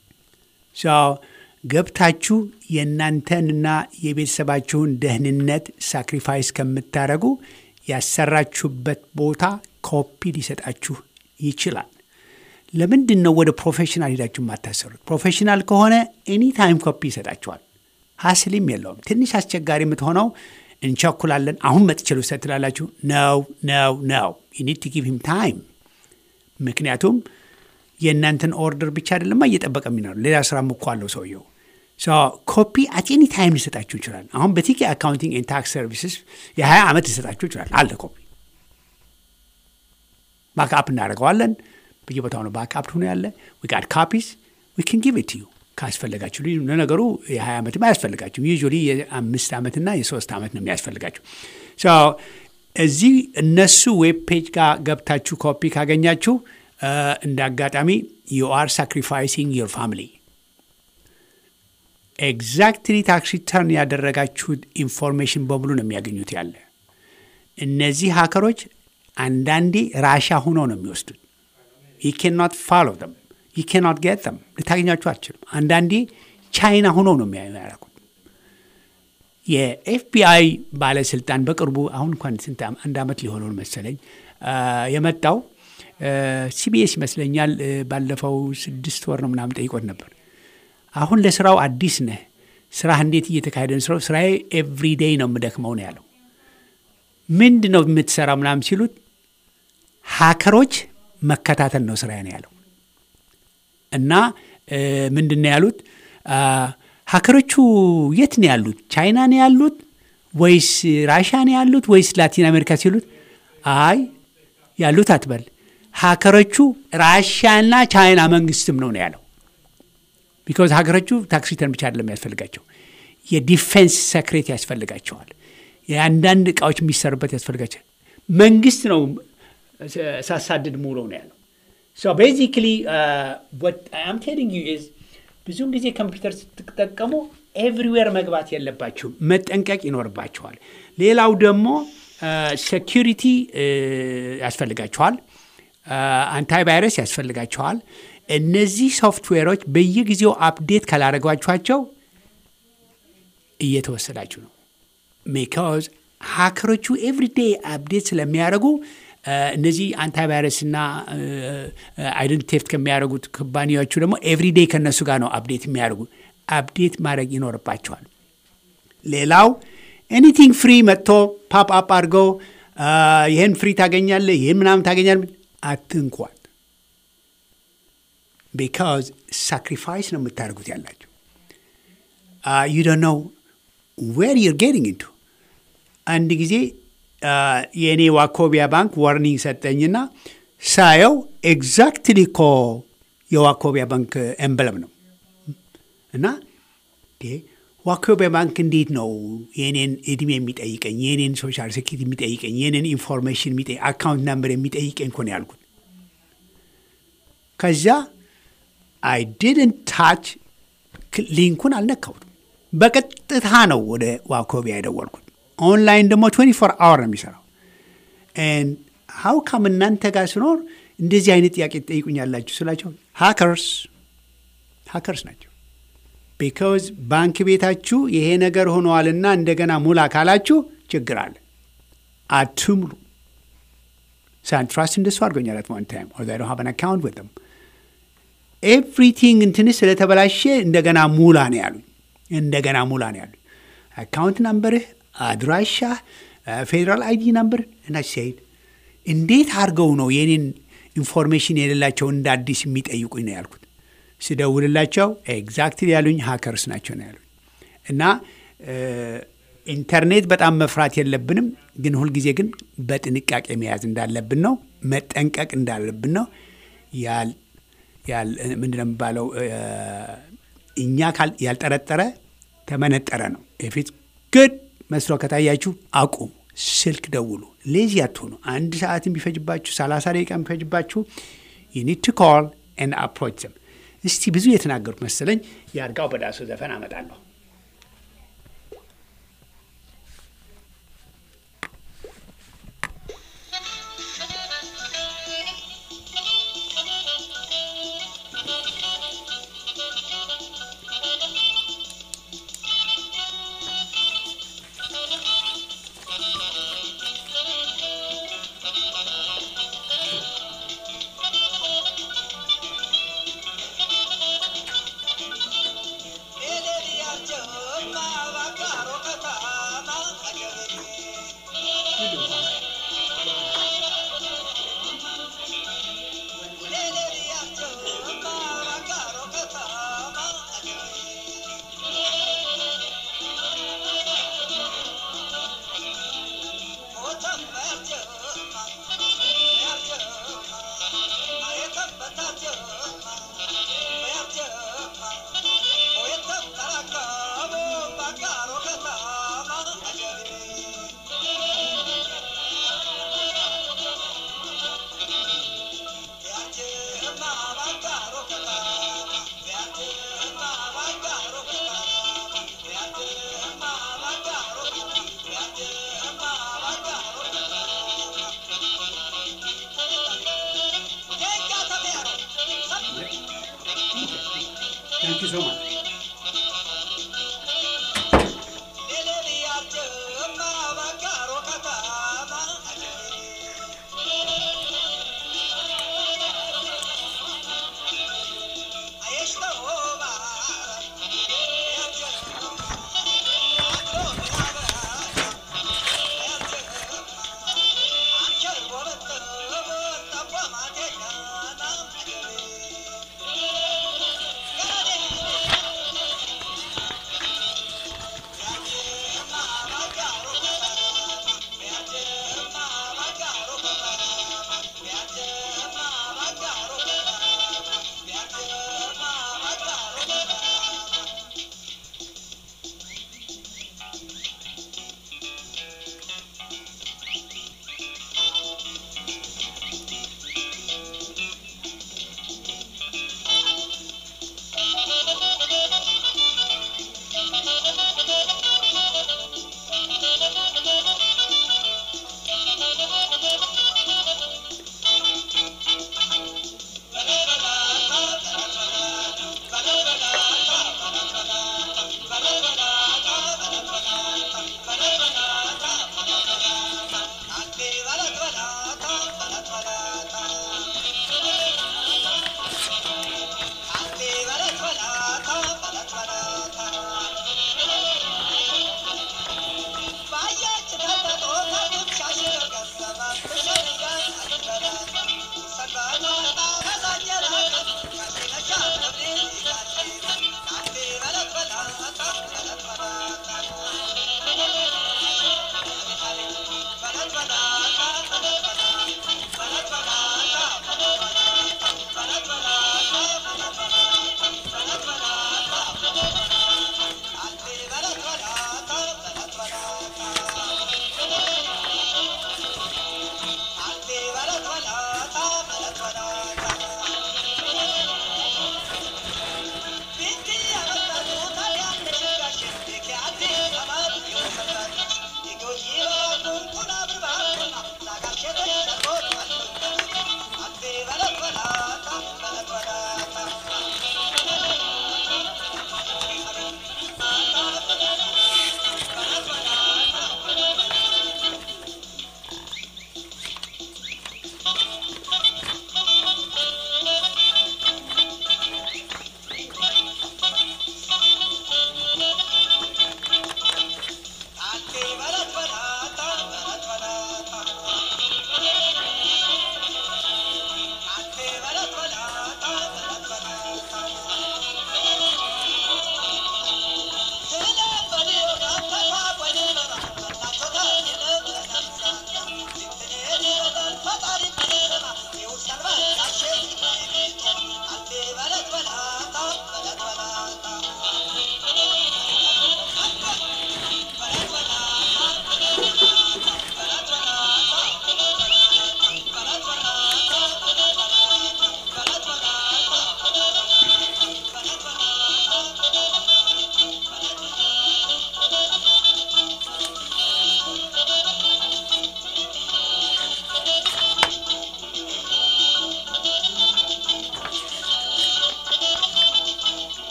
ገብታችሁ የእናንተንና የቤተሰባችሁን ደህንነት ሳክሪፋይስ ከምታደርጉ ያሰራችሁበት ቦታ ኮፒ ሊሰጣችሁ ይችላል። ለምንድን ነው ወደ ፕሮፌሽናል ሄዳችሁ የማታሰሩት? ፕሮፌሽናል ከሆነ ኤኒ ታይም ኮፒ ይሰጣችኋል። ሀስሊም የለውም። ትንሽ አስቸጋሪ የምትሆነው እንቸኩላለን፣ አሁን መጥቼ ልውሰድ ትላላችሁ። ነው ነው ነው ዩ ኒድ ቱ ጊቭ ሂም ታይም ምክንያቱም የእናንተን ኦርደር ብቻ አይደለማ እየጠበቀ የሚኖር ሌላ ስራም እኮ አለው ሰውየው። ኮፒ አት ኤኒ ታይም ሊሰጣችሁ ይችላል። አሁን በቲኬ አካውንቲንግ ኤንድ ታክስ ሰርቪስስ የሀያ ዓመት ሊሰጣችሁ ይችላል። አለ ኮፒ ባክአፕ እናደርገዋለን። በየቦታው ነው ባክአፕ ሆኖ ያለ ዊጋድ ካፒስ ዊ ካን ጊቭ ኢት ዩ ካስፈለጋችሁ። ለነገሩ የሀያ ዓመትም አያስፈልጋችሁ። ዩዥዋሊ የአምስት ዓመትና የሶስት ዓመት ነው የሚያስፈልጋችሁ። እዚህ እነሱ ዌብ ፔጅ ጋር ገብታችሁ ኮፒ ካገኛችሁ እንደ አጋጣሚ ዩ አር ሳክሪፋይሲንግ ዮር ፋሚሊ ኤግዛክትሊ ታክስ ሪተርን ያደረጋችሁት ኢንፎርሜሽን በሙሉ ነው የሚያገኙት ያለ እነዚህ ሀከሮች አንዳንዴ ራሻ ሁኖ ነው የሚወስዱት ዩ ኬናት ፋሎ ደም ዩ ኬናት ጌት ደም ልታገኛችሁ አትችልም አንዳንዴ ቻይና ሁኖ ነው የሚያደርጉት የኤፍቢአይ ባለስልጣን በቅርቡ አሁን እንኳን ስንት አንድ ዓመት ሊሆነውን መሰለኝ የመጣው ሲቢኤስ ይመስለኛል ባለፈው ስድስት ወር ነው ምናምን ጠይቆት ነበር። አሁን ለስራው አዲስ ነህ፣ ስራህ እንዴት እየተካሄደ ነው? ስራው ስራዬ ኤቭሪ ዴይ ነው የምደክመው ነው ያለው። ምንድን ነው የምትሰራው ምናምን ሲሉት ሀከሮች መከታተል ነው ስራዬ ነው ያለው። እና ምንድን ነው ያሉት ሀከሮቹ የት ነው ያሉት? ቻይና ነው ያሉት ወይስ ራሻ ነው ያሉት ወይስ ላቲን አሜሪካ ሲሉት አይ ያሉት አትበል ሀከሮቹ ራሽያና ቻይና መንግስትም ነው ነው ያለው። ቢኮዝ ሀገሮቹ ታክስ ሪተርን ብቻ አይደለም ያስፈልጋቸው፣ የዲፌንስ ሰክሬት ያስፈልጋቸዋል። የአንዳንድ እቃዎች የሚሰሩበት ያስፈልጋቸዋል። መንግስት ነው ሳሳድድ ሙሉ ነው ያለው። ሶ ቤዚክሊ አም ቴሊንግ ዩ ኢዝ ብዙውን ጊዜ ኮምፒውተር ስትጠቀሙ ኤቭሪዌር መግባት የለባችሁም፣ መጠንቀቅ ይኖርባችኋል። ሌላው ደግሞ ሴኪሪቲ ያስፈልጋችኋል፣ አንታይቫይረስ ያስፈልጋችኋል። እነዚህ ሶፍትዌሮች በየጊዜው አፕዴት ካላደረጓችኋቸው እየተወሰዳችሁ ነው። ቢካዝ ሀከሮቹ ኤቭሪዴይ አፕዴት ስለሚያደርጉ እነዚህ አንታይቫይረስ እና አይደንቲ ቴፍት ከሚያደርጉት ኩባንያዎቹ ደግሞ ኤቭሪዴይ ከእነሱ ጋር ነው አፕዴት የሚያደርጉ። አፕዴት ማድረግ ይኖርባቸዋል። ሌላው ኤኒቲንግ ፍሪ መጥቶ ፓፕ አፕ አድርገው ይህን ፍሪ ታገኛለህ፣ ይህን ምናምን ታገኛለህ፣ አትንኳት። ቢካዝ ሳክሪፋይስ ነው የምታደርጉት ያላቸው ዩ ዶንት ኖው ዌር ዩር ጌቲንግ ኢንቱ አንድ ጊዜ የእኔ ዋኮቢያ ባንክ ዋርኒንግ ሰጠኝና ሳየው ኤግዛክትሊ እኮ የዋኮቢያ ባንክ ኤምብለም ነው እና ዋኮቢያ ባንክ እንዴት ነው የኔን እድሜ የሚጠይቀኝ የኔን ሶሻል ሴኪሪቲ የሚጠይቀኝ የኔን ኢንፎርሜሽን የሚጠይቅ አካውንት ናምበር የሚጠይቀኝ እኮ ነው ያልኩት። ከዚያ አይ ዲድንት ታች ሊንኩን አልነካሁትም። በቀጥታ ነው ወደ ዋኮቢያ የደወልኩት። ኦንላይን ደግሞ 24 አወር ነው የሚሰራው። ሀው ካም እናንተ ጋር ስኖር እንደዚህ አይነት ጥያቄ ትጠይቁኛላችሁ ስላቸው ሃከርስ ሃከርስ ናቸው። ቢካዝ ባንክ ቤታችሁ ይሄ ነገር ሆነዋልና እንደገና ሙላ ካላችሁ ችግር አለ። አትሙሉ። ሳንትራስት እንደሱ አድርጎኛል። አት ዋን ታይም ኦር ዶንት ሃቭ አን አካውንት ዊዝ ዘም ኤቭሪቲንግ እንትን ስለተበላሸ እንደገና ሙላ ነው ያሉኝ። እንደገና ሙላ ነው ያሉኝ። አካውንት ናምበርህ፣ አድራሻ፣ ፌዴራል አይዲ ናምበር እና ሲሄድ እንዴት አድርገው ነው የኔን ኢንፎርሜሽን የሌላቸው እንደ አዲስ የሚጠይቁኝ ነው ያልኩት። ስደውልላቸው ኤግዛክትሊ ያሉኝ ሀከርስ ናቸው ነው ያሉኝ። እና ኢንተርኔት በጣም መፍራት የለብንም፣ ግን ሁልጊዜ ግን በጥንቃቄ መያዝ እንዳለብን ነው፣ መጠንቀቅ እንዳለብን ነው። ምንድን ነው የሚባለው? እኛ ያልጠረጠረ ተመነጠረ ነው። የፊት ግድ መስሎ ከታያችሁ አቁሙ፣ ስልክ ደውሉ፣ ሌዚ አትሆኑ። አንድ ሰዓት ቢፈጅባችሁ፣ ሰላሳ ደቂቃ ቢፈጅባችሁ ዩኒድ ቱ ኮል ኤንድ አፕሮች ዘም። እስቲ ብዙ የተናገሩት መሰለኝ። የአርጋው በዳሱ ዘፈን አመጣለሁ። Thank you so much.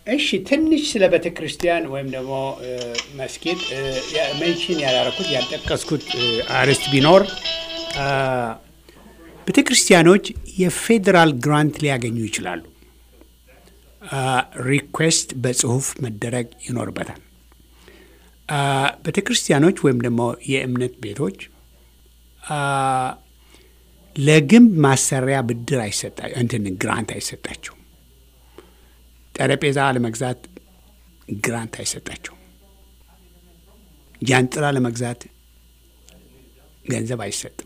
እሺ ትንሽ ስለ ቤተ ክርስቲያን ወይም ደግሞ መስጊድ ሜንሽን ያላረኩት ያልጠቀስኩት አርዕስት ቢኖር ቤተ ክርስቲያኖች የፌዴራል ግራንት ሊያገኙ ይችላሉ። ሪኩዌስት በጽሁፍ መደረግ ይኖርበታል። ቤተ ክርስቲያኖች ወይም ደግሞ የእምነት ቤቶች ለግንብ ማሰሪያ ብድር አይሰጣ እንትን ግራንት አይሰጣቸው። ጠረጴዛ ለመግዛት ግራንት አይሰጣቸው። ጃንጥላ ለመግዛት ገንዘብ አይሰጥም።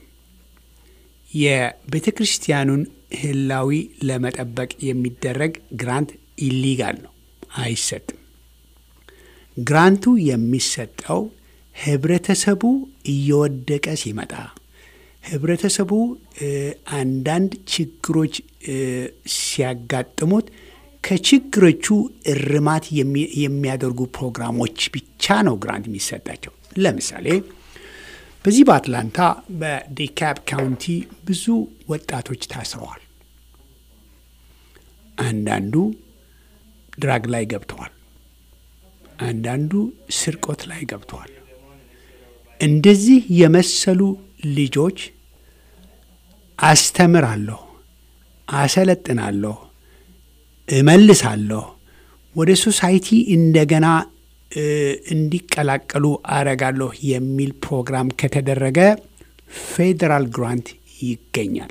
የቤተ ክርስቲያኑን ህላዊ ለመጠበቅ የሚደረግ ግራንት ኢሊጋል ነው፣ አይሰጥም። ግራንቱ የሚሰጠው ህብረተሰቡ እየወደቀ ሲመጣ ህብረተሰቡ አንዳንድ ችግሮች ሲያጋጥሙት ከችግሮቹ እርማት የሚያደርጉ ፕሮግራሞች ብቻ ነው ግራንት የሚሰጣቸው። ለምሳሌ በዚህ በአትላንታ በዲካፕ ካውንቲ ብዙ ወጣቶች ታስረዋል። አንዳንዱ ድራግ ላይ ገብተዋል። አንዳንዱ ስርቆት ላይ ገብተዋል። እንደዚህ የመሰሉ ልጆች አስተምራለሁ፣ አሰለጥናለሁ፣ እመልሳለሁ፣ ወደ ሶሳይቲ እንደገና እንዲቀላቀሉ አረጋለሁ የሚል ፕሮግራም ከተደረገ ፌዴራል ግራንት ይገኛል።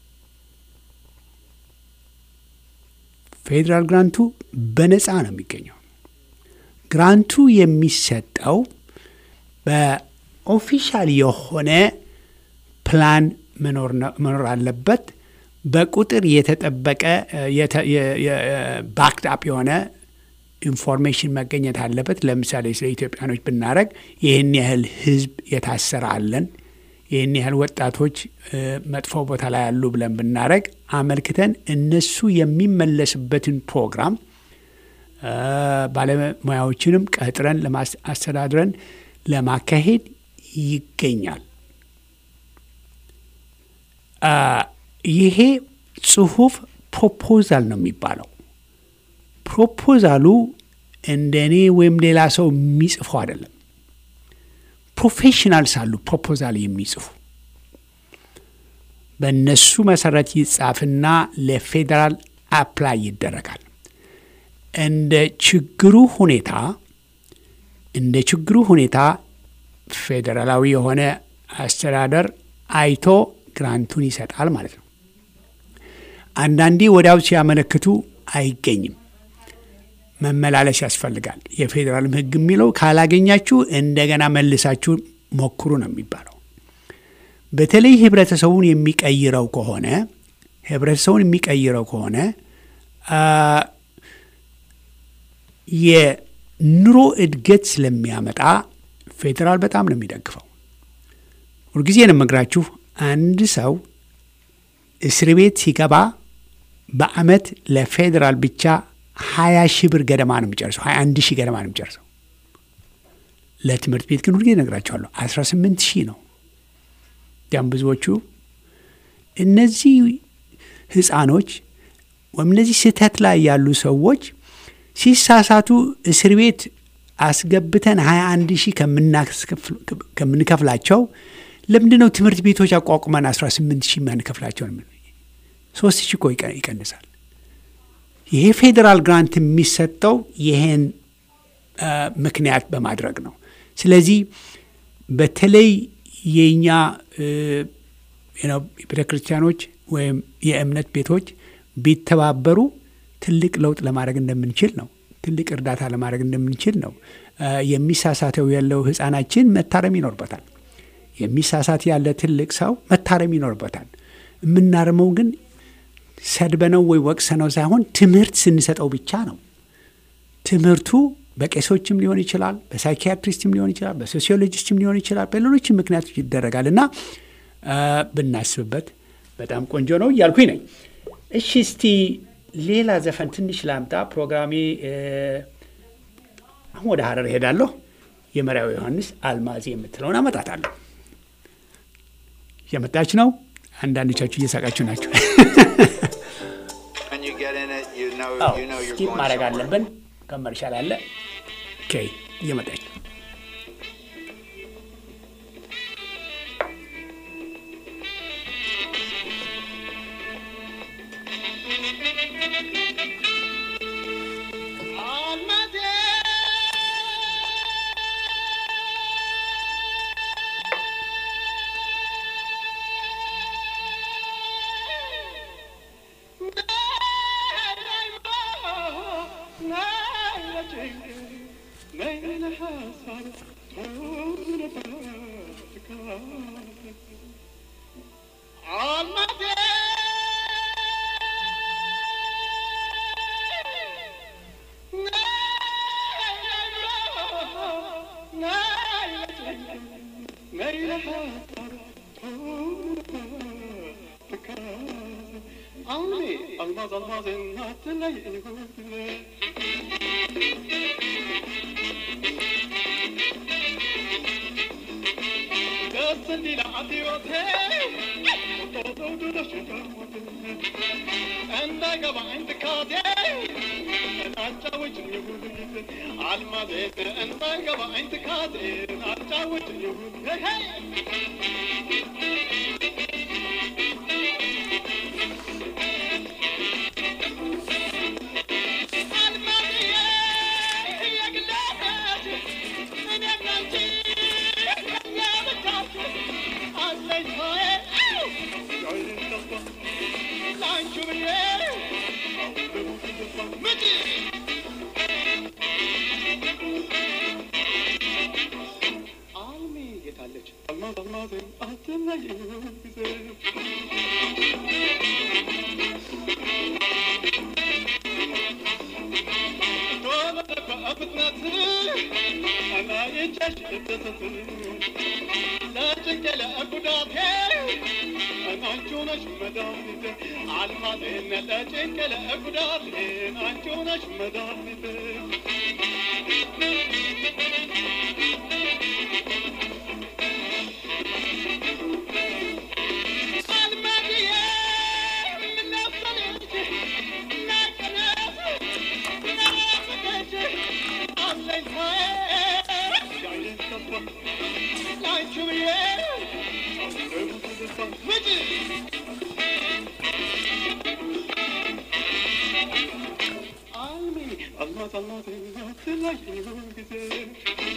ፌዴራል ግራንቱ በነፃ ነው የሚገኘው። ግራንቱ የሚሰጠው በኦፊሻል የሆነ ፕላን መኖር አለበት። በቁጥር የተጠበቀ ባክድ አፕ የሆነ ኢንፎርሜሽን መገኘት አለበት። ለምሳሌ ስለ ኢትዮጵያኖች ብናደረግ ይህን ያህል ሕዝብ የታሰረ አለን፣ ይህን ያህል ወጣቶች መጥፎ ቦታ ላይ ያሉ ብለን ብናደረግ አመልክተን እነሱ የሚመለስበትን ፕሮግራም ባለሙያዎችንም ቀጥረን አስተዳድረን ለማካሄድ ይገኛል። ይሄ ጽሁፍ ፕሮፖዛል ነው የሚባለው። ፕሮፖዛሉ እንደ እኔ ወይም ሌላ ሰው የሚጽፈው አይደለም። ፕሮፌሽናልስ አሉ ፕሮፖዛል የሚጽፉ በእነሱ መሰረት ይጻፍና ለፌዴራል አፕላይ ይደረጋል። እንደ ችግሩ ሁኔታ እንደ ችግሩ ሁኔታ ፌዴራላዊ የሆነ አስተዳደር አይቶ ግራንቱን ይሰጣል ማለት ነው። አንዳንዴ ወዲያው ሲያመለክቱ አይገኝም፣ መመላለስ ያስፈልጋል። የፌዴራልም ሕግ የሚለው ካላገኛችሁ እንደገና መልሳችሁ ሞክሩ ነው የሚባለው። በተለይ ህብረተሰቡን የሚቀይረው ከሆነ ህብረተሰቡን የሚቀይረው ከሆነ የኑሮ እድገት ስለሚያመጣ ፌዴራል በጣም ነው የሚደግፈው። ሁልጊዜ ነው የምነግራችሁ አንድ ሰው እስር ቤት ሲገባ በአመት ለፌዴራል ብቻ ሀያ ሺህ ብር ገደማ ነው የሚጨርሰው። ሀያ አንድ ሺህ ገደማ ነው የሚጨርሰው። ለትምህርት ቤት ግን ሁልጊዜ እነግራቸዋለሁ አስራ ስምንት ሺህ ነው። ያም ብዙዎቹ እነዚህ ህፃኖች ወይም እነዚህ ስህተት ላይ ያሉ ሰዎች ሲሳሳቱ እስር ቤት አስገብተን ሀያ አንድ ሺህ ከምንከፍላቸው ለምንድን ነው ትምህርት ቤቶች አቋቁመን 18 ሺህ የማንከፍላቸው? ሶስት ሺህ እኮ ይቀንሳል። ይሄ ፌዴራል ግራንት የሚሰጠው ይሄን ምክንያት በማድረግ ነው። ስለዚህ በተለይ የእኛ ቤተ ክርስቲያኖች ወይም የእምነት ቤቶች ቢተባበሩ ትልቅ ለውጥ ለማድረግ እንደምንችል ነው። ትልቅ እርዳታ ለማድረግ እንደምንችል ነው። የሚሳሳተው ያለው ህፃናችን መታረም ይኖርበታል። የሚሳሳት ያለ ትልቅ ሰው መታረም ይኖርበታል። የምናርመው ግን ሰድበነው ወይ ወቅሰነው ሳይሆን ትምህርት ስንሰጠው ብቻ ነው። ትምህርቱ በቄሶችም ሊሆን ይችላል፣ በሳይኪያትሪስትም ሊሆን ይችላል፣ በሶሲዮሎጂስትም ሊሆን ይችላል፣ በሌሎችም ምክንያቶች ይደረጋል እና ብናስብበት በጣም ቆንጆ ነው እያልኩኝ ነኝ። እሺ እስቲ ሌላ ዘፈን ትንሽ ላምጣ። ፕሮግራሜ አሁን ወደ ሀረር እሄዳለሁ። የመሪያው ዮሐንስ አልማዝ የምትለውን አመጣታለሁ። እየመጣች ነው። አንዳንዶቻችሁ እየሳቃችሁ ናቸው። ስኪፕ ማድረግ አለብን። ከመርሻል አለ። ኦኬ እየመጣች ነው። almaz almaz en hatırlayın Gasın dila atıyor te Todo do da şaka Enda gaba enda kade Acha wajin yuhud Almaz en enda gaba enda kade Acha wajin yuhud Hey hey Almaz almaz en hatırlayın bize أنا إنجاش لا تقل أقداتي أنا أنجونش مدامي عالمادين لا تقل أقداتي أنجونش مدامي Almaz almaz hatırlayın bize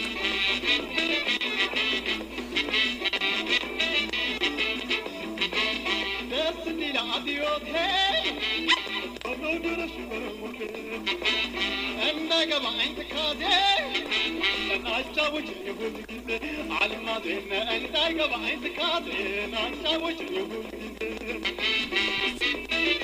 Ders dile adiyor hey Onu görüşürüm أنا قبع انت كادي أنا أتجاوز يقول كذا على الماضي أنت قبع انت كادي أنا أتجاوز يقول كذا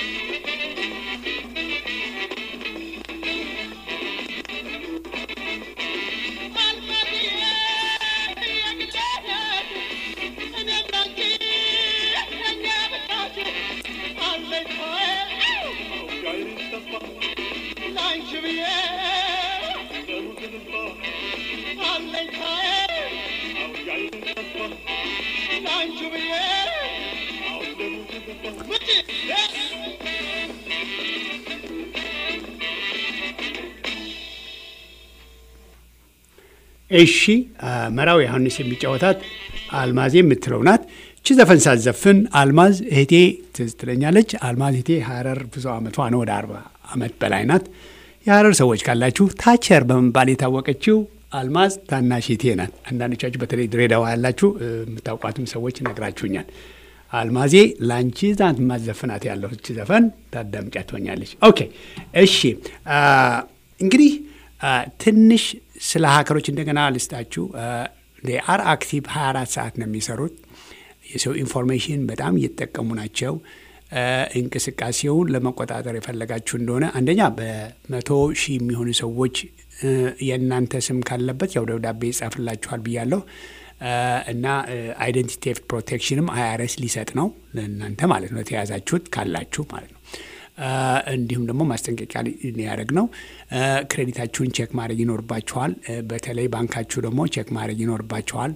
እሺ መራዊ ዮሐንስ የሚጫወታት አልማዝ የምትለው ናት። እቺ ዘፈን ሳዘፍን አልማዝ እህቴ ትዝ ትለኛለች። አልማዝ እህቴ ሀረር ብዙ አመቷ ነው፣ ወደ አርባ አመት በላይ ናት። የሀረር ሰዎች ካላችሁ ታቸር በመባል የታወቀችው አልማዝ ታናሽ እህቴ ናት። አንዳንዶቻችሁ በተለይ ድሬዳዋ ያላችሁ የምታውቋትም ሰዎች ነግራችሁኛል። አልማዜ ለአንቺ ዛት ማዘፍናት ያለው እቺ ዘፈን ታዳምጫ ትሆኛለች። ኦኬ እሺ እንግዲህ ትንሽ ስለ ሀከሮች እንደገና ልስጣችሁ። አር አክቲቭ 24 ሰዓት ነው የሚሰሩት። የሰው ኢንፎርሜሽን በጣም እየተጠቀሙ ናቸው። እንቅስቃሴውን ለመቆጣጠር የፈለጋችሁ እንደሆነ አንደኛ በመቶ ሺህ የሚሆኑ ሰዎች የእናንተ ስም ካለበት ያው ደብዳቤ ይጻፍላችኋል ብያለሁ እና አይደንቲቲ ቴፍት ፕሮቴክሽንም አይአርኤስ ሊሰጥ ነው ለእናንተ ማለት ነው፣ የተያዛችሁት ካላችሁ ማለት ነው። እንዲሁም ደግሞ ማስጠንቀቂያ ሊያደርግ ነው። ክሬዲታችሁን ቼክ ማድረግ ይኖርባችኋል። በተለይ ባንካችሁ ደግሞ ቼክ ማድረግ ይኖርባችኋል።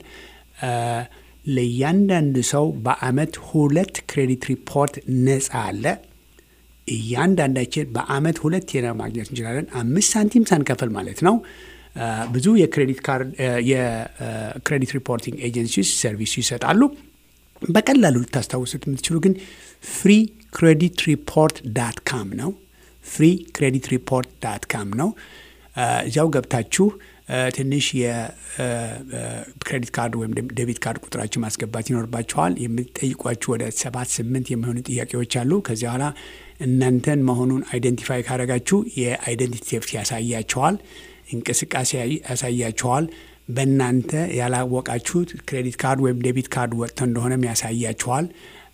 ለእያንዳንዱ ሰው በአመት ሁለት ክሬዲት ሪፖርት ነጻ አለ። እያንዳንዳችን በአመት ሁለት ማግኘት እንችላለን። አምስት ሳንቲም ሳንከፍል ማለት ነው። ብዙ የክሬዲት ካርድ የክሬዲት ሪፖርቲንግ ኤጀንሲስ ሰርቪስ ይሰጣሉ። በቀላሉ ልታስታውሱት የምትችሉ ግን ፍሪ ክሬዲት ሪፖርት ዳት ካም ነው። ፍሪ ክሬዲት ሪፖርት ዳት ካም ነው። እዚያው ገብታችሁ ትንሽ የክሬዲት ካርድ ወይም ዴቢት ካርድ ቁጥራችሁ ማስገባት ይኖርባችኋል። የምትጠይቋችሁ ወደ ሰባት ስምንት የሚሆኑ ጥያቄዎች አሉ። ከዚያ በኋላ እናንተን መሆኑን አይደንቲፋይ ካደረጋችሁ የአይደንቲቲ ቴፍት ያሳያችኋል፣ እንቅስቃሴ ያሳያችኋል። በእናንተ ያላወቃችሁት ክሬዲት ካርድ ወይም ዴቢት ካርድ ወጥቶ እንደሆነም ያሳያችኋል።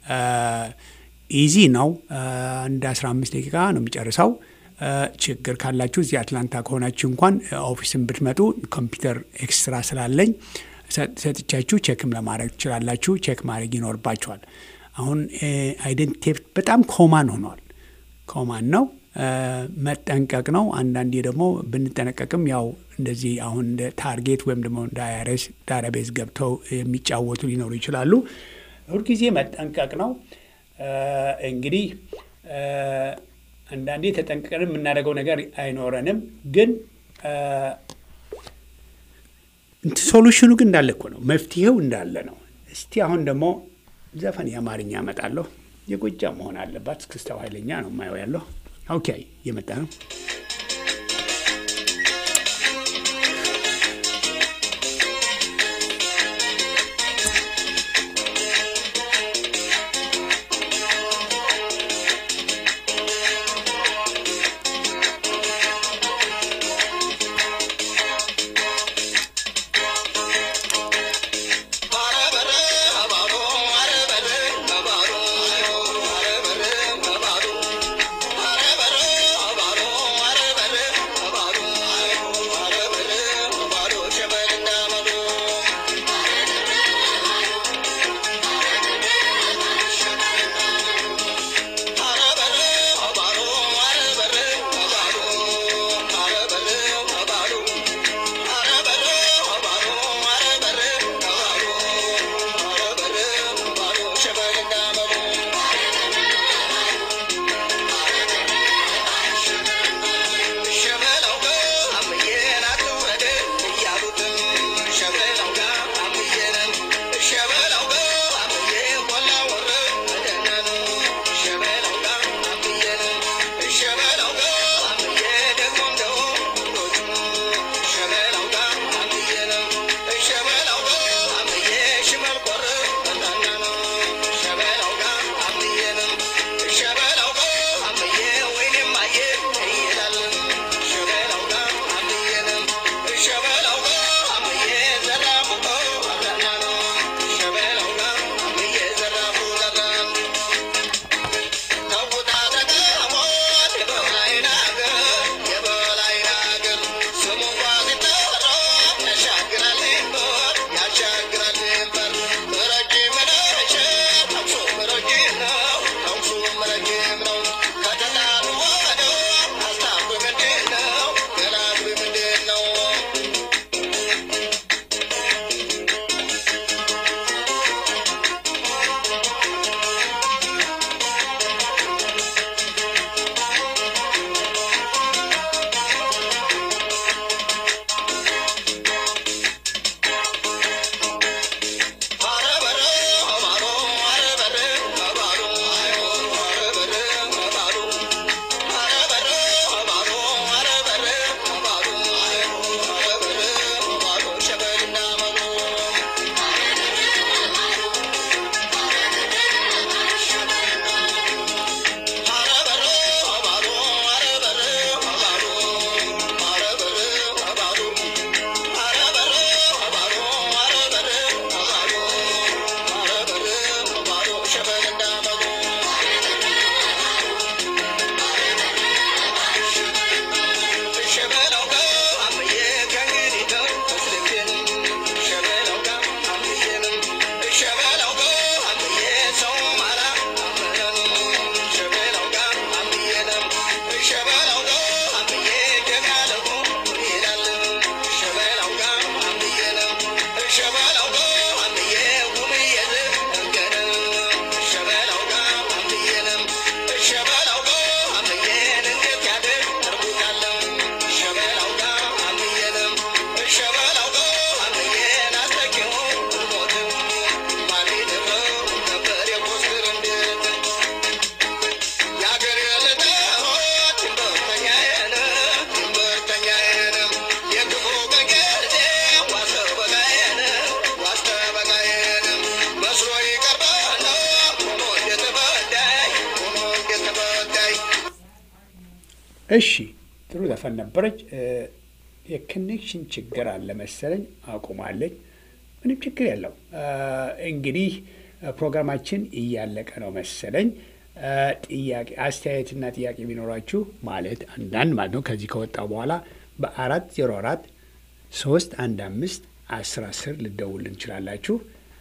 ኢዚ ነው። አንድ 15 ደቂቃ ነው የሚጨርሰው። ችግር ካላችሁ እዚህ አትላንታ ከሆናችሁ እንኳን ኦፊስን ብትመጡ ኮምፒውተር ኤክስትራ ስላለኝ ሰጥቻችሁ ቼክም ለማድረግ ትችላላችሁ። ቼክ ማድረግ ይኖርባችኋል። አሁን አይደንቲቲ ቴፍት በጣም ኮማን ሆኗል። ኮማን ነው፣ መጠንቀቅ ነው። አንዳንዴ ደግሞ ብንጠነቀቅም ያው እንደዚህ አሁን እንደ ታርጌት ወይም ደግሞ እንደ አይአርኤስ ዳታቤዝ ገብተው የሚጫወቱ ሊኖሩ ይችላሉ። ሁልጊዜ መጠንቀቅ ነው። እንግዲህ አንዳንዴ ተጠንቅቀን የምናደርገው ነገር አይኖረንም፣ ግን ሶሉሽኑ ግን እንዳለ እኮ ነው። መፍትሄው እንዳለ ነው። እስቲ አሁን ደግሞ ዘፈን የአማርኛ እመጣለሁ። የጎጃም መሆን አለባት። እስክስታው ኃይለኛ ነው የማየው ያለው። ኦኬ እየመጣ ነው። Bye. እሺ ጥሩ ዘፈን ነበረች። የኮኔክሽን ችግር አለ መሰለኝ አቁማለች። ምንም ችግር የለው። እንግዲህ ፕሮግራማችን እያለቀ ነው መሰለኝ። ጥያቄ አስተያየትና ጥያቄ ቢኖራችሁ ማለት አንዳንድ ማለት ነው ከዚህ ከወጣ በኋላ በአራት ዜሮ አራት ሶስት አንድ አምስት አስር አስር ልደውል እንችላላችሁ።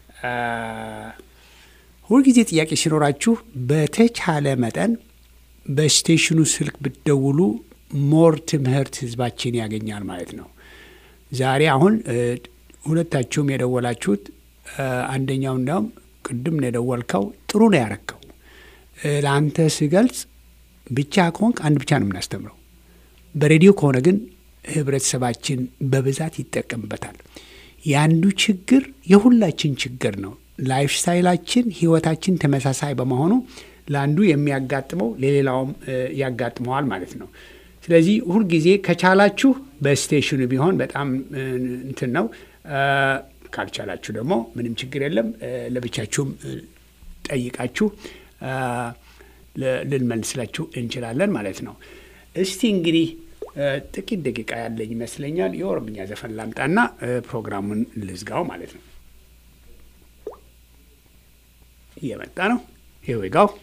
ሁልጊዜ ጥያቄ ሲኖራችሁ በተቻለ መጠን በስቴሽኑ ስልክ ብትደውሉ ሞር ትምህርት ህዝባችን ያገኛል ማለት ነው። ዛሬ አሁን ሁለታችሁም የደወላችሁት አንደኛው እንዲያውም ቅድም ነው የደወልከው፣ ጥሩ ነው ያረከው። ለአንተ ስገልጽ ብቻ ከሆንክ አንድ ብቻ ነው የምናስተምረው። በሬዲዮ ከሆነ ግን ህብረተሰባችን በብዛት ይጠቀምበታል። የአንዱ ችግር የሁላችን ችግር ነው። ላይፍ ስታይላችን፣ ህይወታችን ተመሳሳይ በመሆኑ ለአንዱ የሚያጋጥመው ለሌላውም ያጋጥመዋል ማለት ነው። ስለዚህ ሁልጊዜ ከቻላችሁ በስቴሽኑ ቢሆን በጣም እንትን ነው። ካልቻላችሁ ደግሞ ምንም ችግር የለም። ለብቻችሁም ጠይቃችሁ ልንመልስላችሁ እንችላለን ማለት ነው። እስቲ እንግዲህ ጥቂት ደቂቃ ያለኝ ይመስለኛል። የኦሮምኛ ዘፈን ላምጣና ፕሮግራሙን ልዝጋው ማለት ነው። እየመጣ ነው። ሂር ዊ ጎ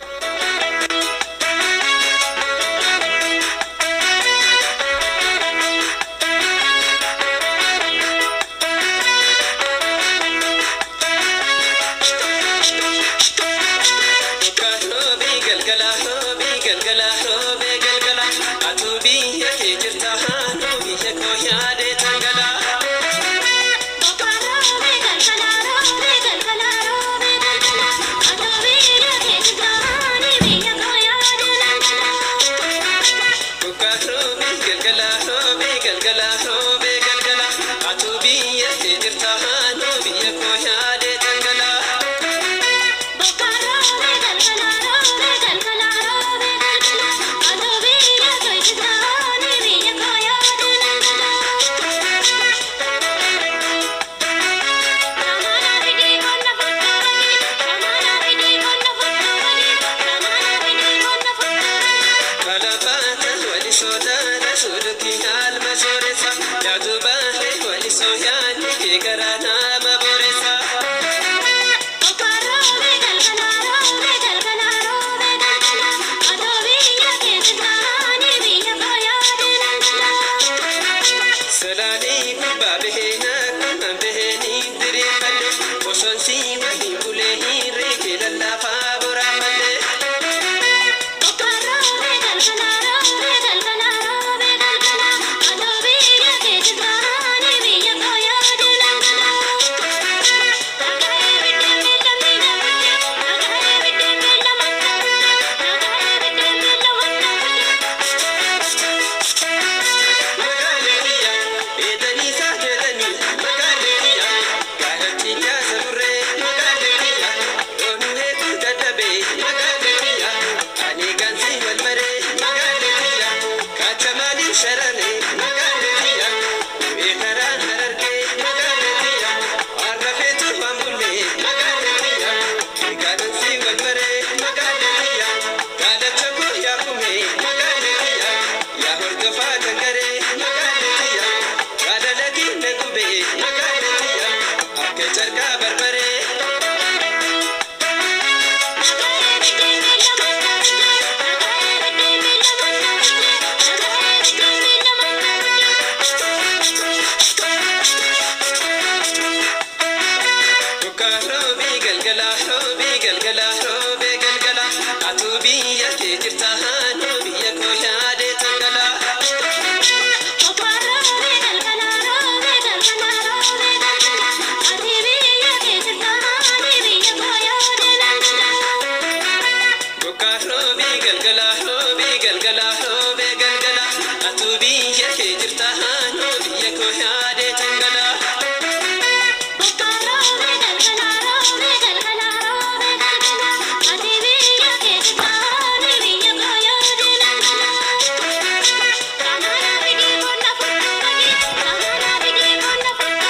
Thank you.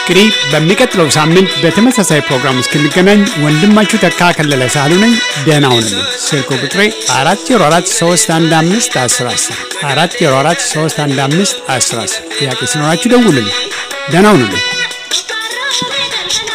እንግዲህ በሚቀጥለው ሳምንት በተመሳሳይ ፕሮግራም እስክንገናኝ ወንድማችሁ ተካ ከለለ ሳሉ ነኝ። ደህና ሁኑልኝ። ስልክ ቁጥሬ 404 315 1010 404 315 1010 ጥያቄ ሲኖራችሁ ደውሉልኝ። ደህና ሁኑልኝ።